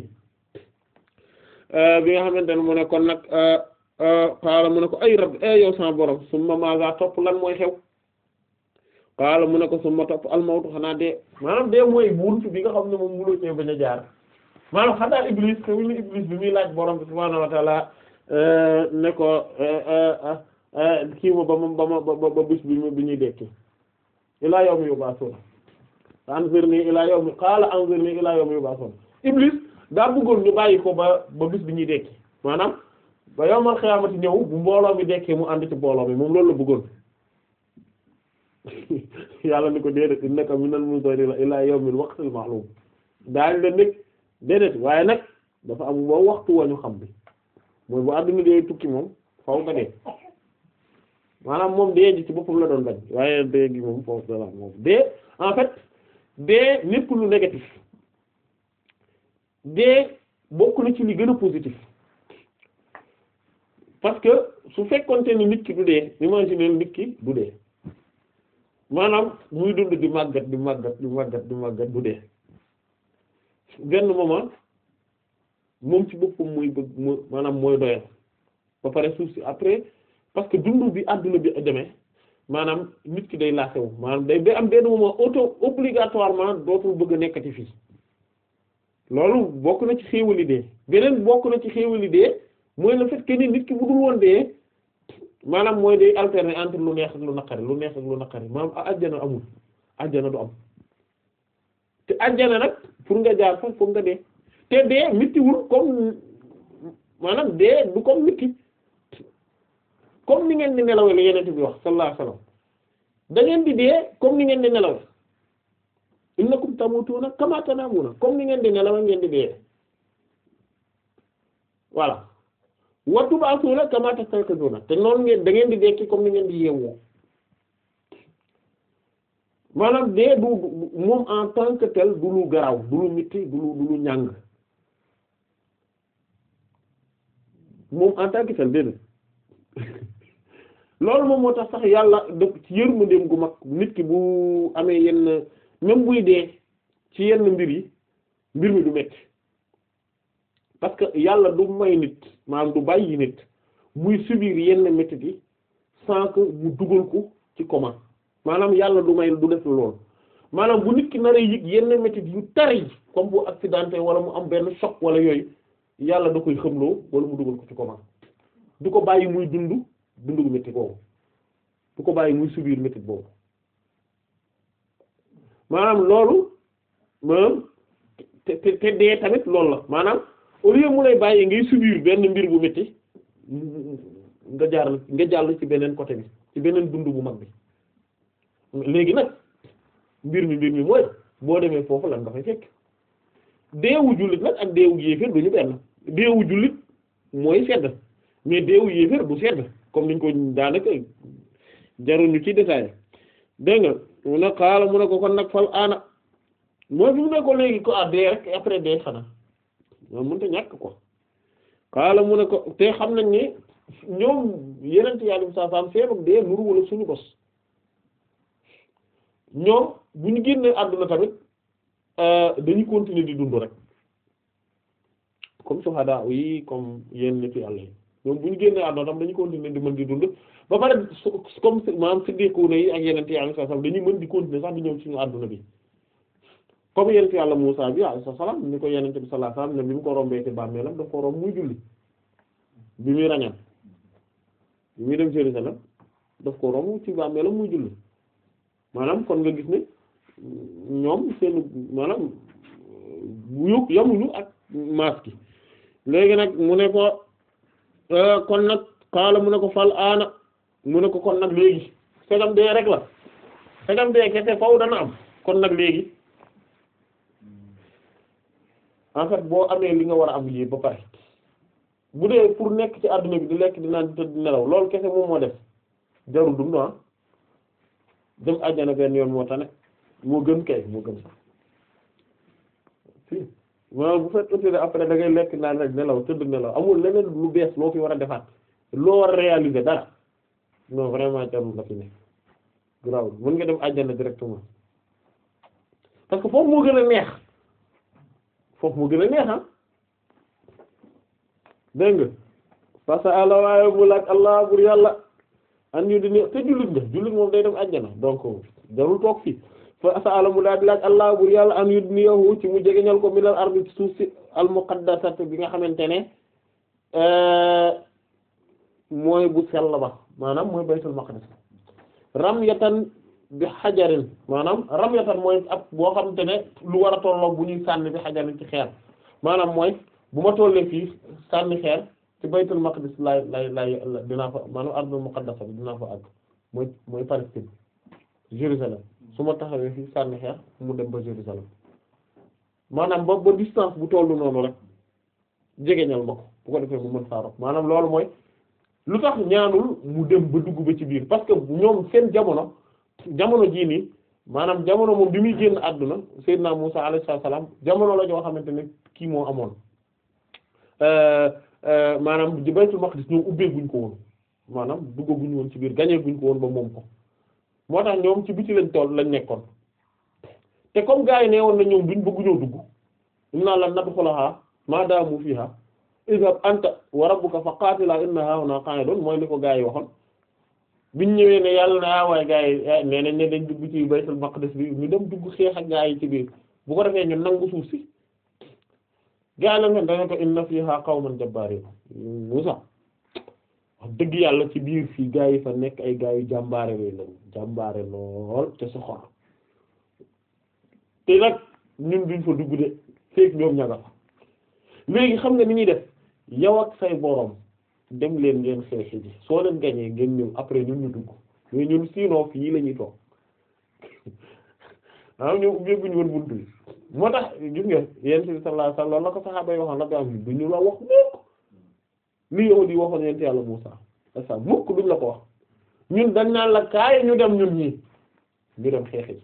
bi nga xamante ne mu ne kon nag xaala mu ne ko ay rab e yow sama borom summa maga topp lan mooy xew xaala mu ne ko summa topp almawtu xanaa dee maanaam dee mooy buntu bi nga xam ne moom muloo cee bañ a jaar maanaam xanaa iblis xewul ni iblis bi muy laaj borom bi subhaanahu wa ta'ala ne ko kii ma ba ma ba ma ba ba bis bi bi ñuy dekki ilaa yawmi yub'athuna anzirni ilaa yawmi qaala anzirni ilaa yawmi yub'athuna iblis daa bëggoon ñu bàyyi ko ba ba bis bi ñuy dekki maanaam ba yawmal xiyaamati ñëw bu mbooloo mi dekkee mu ànd ci mbooloo mi moom loolu la bëggoon yàlla ni ko déedéet innaka minal munzarina ilaa yawmil waqtil ma'lum daañ la nekk déedéet waaye nag dafa am boo waxtu wañu xam bi mooy bu àdduna dee tukki moom faw nga dee maanaam moom dee ji ci boppam la doon bañ waaye dee gi moom foofu dala moom dee en fait dee népp lu négatif dee bokk na ci li gën a positif parce que su fekkonte ni nit ki du dee imaginer nit ki du dee maanaam muy dund di màggat di màggat di màggat di màggat du dee benn moment moom ci boppam muy bëgg mu maanaam mooy doyal ba pare suuf si après parce que dund bi àdduna bi demee maanaam nit ki day laasewu maanaam day day am benn moment auto obligatoirement dootul bëgg a nekkati fii loolu bokk na ci xéewali dee beneen bokk na ci xéewali dee mooy le fait que ni nit ki bu dul woon dee maanaam mooy day alterner entre lu neex ak lu naqari lu neex ak lu naqari maanaam ajjana amul ajjana du am te ajjana nag pour nga jaar fa pour nga dee te dee mittiwul comme maanaam dee du comme mitti comme ni ngeen di nelawee la yeneen bi wax sallallahu alayhi wasallam da ngeen di dee comme ni ngeen di nelawee innakum tamutuna kama tanamuna comme ni ngeen di nelawee ngeen di dee voilà wa tub'athuna kama tastayqizuna te noonu ngeen da ngeen di dekki comme ni ngeen di yeewoo maanaam dee du moom en tant que tel du lu garaaw du lu mitti du lu du lu ñàng moom en tant que tel déedéet loolu moom moo tax sax yàlla def ci yërmandeem gu mag nit ki bu amee yenn même buy dee ci yenn mbir yi mbir mi du metti parce que yàlla du may nit maanaam du bàyyi nit muy subir yenn métit yi sans que mu dugal ko ci coma maanaam yàlla du may du def lool maanaam bu nit ki nar a yëg yenn métit yu tar yi comme bu accidenté wala mu am benn choc wala yooyu yàlla da koy xëmloo wala mu dugal ko ci coma du ko bàyyi muy dund dundu métti boobu du ko bàyyi muy subir métit boobu maanaam loolu maanaam te te te dee tamit loolu la maanaam au lieu mu lay bàyyi ngay subir benn mbir bu métti nga jaar nga jàll ci beneen côté bi ci beneen dund bu mag bi léegi nag mbir mi mbir mi mooy boo demee foofu lan nga fay fekk deewu jullit nag ak deewu yéeféer du ñu benn deewu jullit mooy sedd mais deewu yéeféer du sedd comme niñ ko daanaka jaruñu ci détail dégg nga mu ne xaala mu ne ko kon nag fal aana mooy fi mu ne ko léegi ko ah dee rek après dee xanaa moom mënta ñàkk ko xaala mu ne ko te xam nañ ne ñoom yeneen yàlla bi saa saam seenu dee nuru wala suñu bos ñoom bu ñu génnee àdduna tamit dañuy continuer di dund rek comme suhada yi comme yenn nit yàlla yi ñoom bu ñu génnee àdduna tam dañuy continuer di mën di dund ba pare comme maanaam siddiquna yi ak yeneen yàlla saa saam dañuy mën di continuer sax di ñëw suñu àdduna bi comme yeneen yàlla Muusaa bi alayhi salaam ni ko yeneen bi sallallahu alayhi wasallam ne bi mu ko rombee ci bàmmeelam daf ko romb muy julli bi muy rañaan bi muy dem Jérusalem daf ko romb ci bàmmeelam muy julli maanaam kon nga gis ne ñoom seen maanaam bu yëg yamuñu ak maas gi léegi nag mu ne ko kon nag xaala mu ne ko fal aana mu ne ko kon nag léegi segam dee rek la segam dee kese faw dana am kon nag léegi en fait boo amee li nga war a am lii ba pare bu dee pour nekk ci àdduna bi di lekk di naan di tëdd di nelaw loolu kese moom moo def jarul dund ah dem àjjana benn yoon moo tane moo gën kay moo gën sax si maanaam bu fekkee ne après da ngay lekk naan rek nelaw tëdd nelaw amul leneen lu bees loo fi war a defaat loo war a réaliser dara non vraiment jarul la fi ne graw mën nga dem àjjana directement parce que foofu moo gën a neex foofu moo gën a neex ah dégg nga parce que àlla waaye bu laaj allah bur yàlla an ñu di ne te jullit nga jullit moom day dem àjjana donc jarul toog fii fa sa ala mu daal di laaj allah bur yàlla an yu di niyahu ci mu jegeñal ko minal ardi ci suuf si al muqaddasat bi nga xamante ne mooy bu sell ba maanaam mooy baytul maqdis ramyatan bi xajarin maanaam ramyatan mooy ab boo xamante ne lu war a tolloo bu ñuy sànni bi xajarin ci xeer maanaam mooy bu ma tollee fii sànni xeer ci baytul maqdis lay lay lay dinaa fa maanaam ardul muqaddasa bi dinaa fa àgg mooy mooy Palestine Jérusalem su ma taxawee fii sànni xeer mu dem ba Jérusalem maanaam ba ba distance bu tollu noonu rek jegeñal ma ko bu ko defee mu mën faa rob maanaam loolu mooy lu tax ñaanul mu dem ba dugg ba ci biir parce que ñoom seen jamono jamono jii nii maanaam jamono moom bi muy génn àdduna Seydina Musa alayhi salaam jamono la joo xamante ne kii moo amoon maanaam di Baytul Maqdis ñoom ubbee guñ ko woon maanaam duggaguñ woon ci biir gañee guñ ko woon ba moom ko moo tax ñoom ci biti lañ toll lañ nekkoon te comme gars yi nee woon na ñoom duñ bëgguñoo dugg inna lan nadxulaha ma daamu fiha idhab anta wa rabbuka fa qaatila inna haahuna qa'idun mooy li ko gars yi waxoon biñ ñëwee ne yàlla na ah waaye gars yi nee nañ ne dañ dugg ci Baytul Maqdis bi ñu dem dugg xeex ak gars yi ci biir bu ko defee ñu nangu suuf si gaa la nga dana ko inna fiha qawman jabbarin Musa wax dëgg yàlla ci biir fii gaa yi fa nekk ay gaa yu jàmbaare lay lañ jàmbaare lool te soxor te nag ñun duñ fa dugg de feek ñoom ñaga fa léegi xam nga ni ñuy def yow ak say borom dem leen ngeen xeexi ji soo leen gañee ngeen ñëw après ñun ñu dugg mais ñun sinon fii la ñuy toog ah ñoom ubbeeguñu woon buntu bi moo tax gis nga yent bi sallallahu alayhi wasallam la ko saxaaba yi waxoon la bi am du ñu la wax mukk li yow di waxoon yent yàlla Muusaa asa mukk duñ la ko wax ñun dañ naan la kaay ñu dem ñun ñii ñu dem xeexi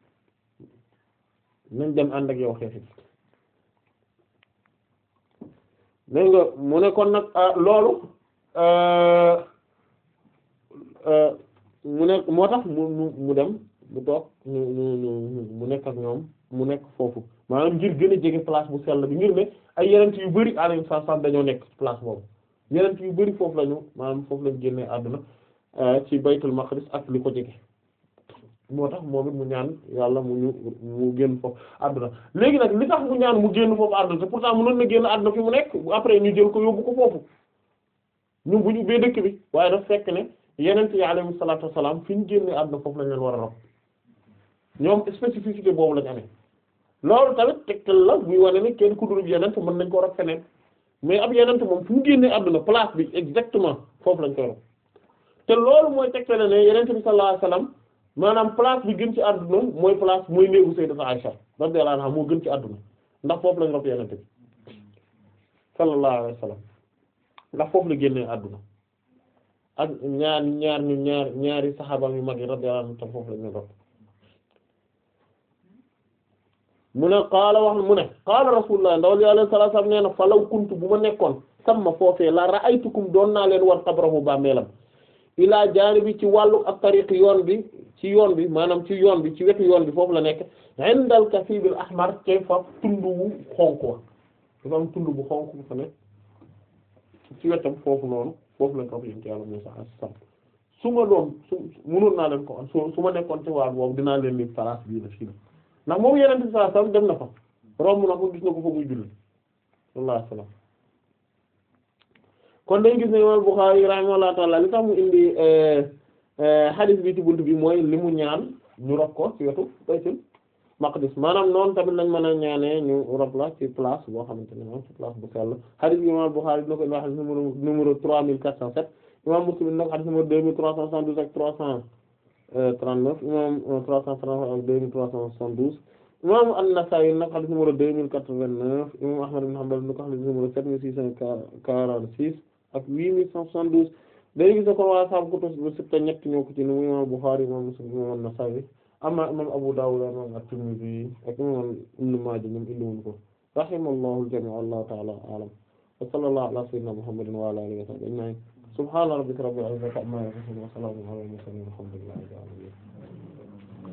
nañ dem ànd ak yow xeexi dégg nga mu ne kon nag loolu mu ne moo tax mu mu mu dem mu toog ñu ñu ñu mu nekk ak ñoom mu nekk foofu maanaam ngir gën a jege place bu sell bi ngir ne ay yenent yu bari alayhi salaam dañoo nekk place boobu yenent yu bari foofu lañu maanaam foofu lañu génnee àdduna ci baytul maqdis ak li ko jege moo tax moom it mu ñaan yàlla mu ñu mu génn foofu àdduna léegi nag li tax mu ñaan mu génn foofu àdduna te pourtant mënoon na génn àdduna fi mu nekk après ñu jël ko yóbbu ko foofu ñun bu ñu ubbee dëkk bi waaye daf fekk ne yenent yi alayhi salaatu wassalaam fi ñu génnee àdduna foofu lañ leen war a rob ñoom spécificité boobu lañ amee loolu tamit tegtal la buy wane ne kenn ku dul yenent mën nañ ko rob feneen mais ab yenent moom fu mu génnee àdduna place bi exactement foofu lañ koy rob te loolu mooy tegtale ne yenent bi sallallahu alayhi wasallam maanaam place bi gën ci àdduna mooy place mooy néegu sayyidatu Aisha radiyallahu anha moo gën ci àdduna ndax foofu lañ rob yenent bi sallallahu alayhi wasallam ndax foofu la génnee àdduna ak ñaar ñaar ñu ñaar ñaari saxaaba yu mag yi radiyallahu anhum tam foofu lañ leen rob mu ne qaala wax mu ne qaala rasulullah ndawal yi alayhi salaatu wasallam nee na falaw kuntu bu ma nekkoon sama foofee la ra'aytukum doon naa leen war qabrahu bàmmeelam ilaa jaanibi ci wàllu ak tariq yoon bi ci yoon bi maanaam ci yoon bi ci wetu yoon bi foofu la nekk indal kasibil ahmar te fa tund wu xonk wa dafa am tund bu xonk bu fa nekk ci wetam foofu noonu foofu lañ ko fi yénti yàlla Musaa alayhi salaam su ma doon su mënoon naa leen ko su su ma nekkoon ci wàll boobu dinaa leen ni place bii la fii la ndax moom yeneen bi sallallahu alayhi wasallam dem na fa romb na ko gis na ko fa muy julli sallallahu alayhi wasallam kon dañ gis ne imam Bukhari rahimahullahu ta'ala li tax mu indi hadith bi ci bunt bi mooy li mu ñaan ñu rob ko ci wetu baytul maqdis maanaam noonu tamit lañ mën a ñaanee ñu rob la ci place boo xamante ne moom ci place bu sell hadith bi imam Bukhari dina ko indi hadith numéro numéro trois mille quatre cent sept imam Muslim dina ko hadith numéro deux mille trois cent soixante-douze ak trois cent trente-neuf imam trois cent trente ak deux mille trois cent soixante-douze imam An-Nasa'i nag hadith numéro deux mille quatre-vingt-neuf imam Ahmad ibn Hanbal dina ko hadith numéro sept mille six cent quarante-six ak huit mille cent soixante-douze léegi gis ko waa sahaabu kutubu sitta ñett ñoo ko ci ni imam Bukhari imam Muslim imam An-Nasa'i amma imam Abu Dawud imam At-Tirmidhi ak imam Ibn Maaja ñoom indiwuñ ko rahimallahu al-jami' wallahu ta'ala a'lam wa sallallahu ala sayyidina Muhammadin wa ala alihi wa sahbihi ajma'in subhana rabbika rabbil izzati amma yasifun wa salamun ala al-mursalin walhamdulillahi rabbil alamin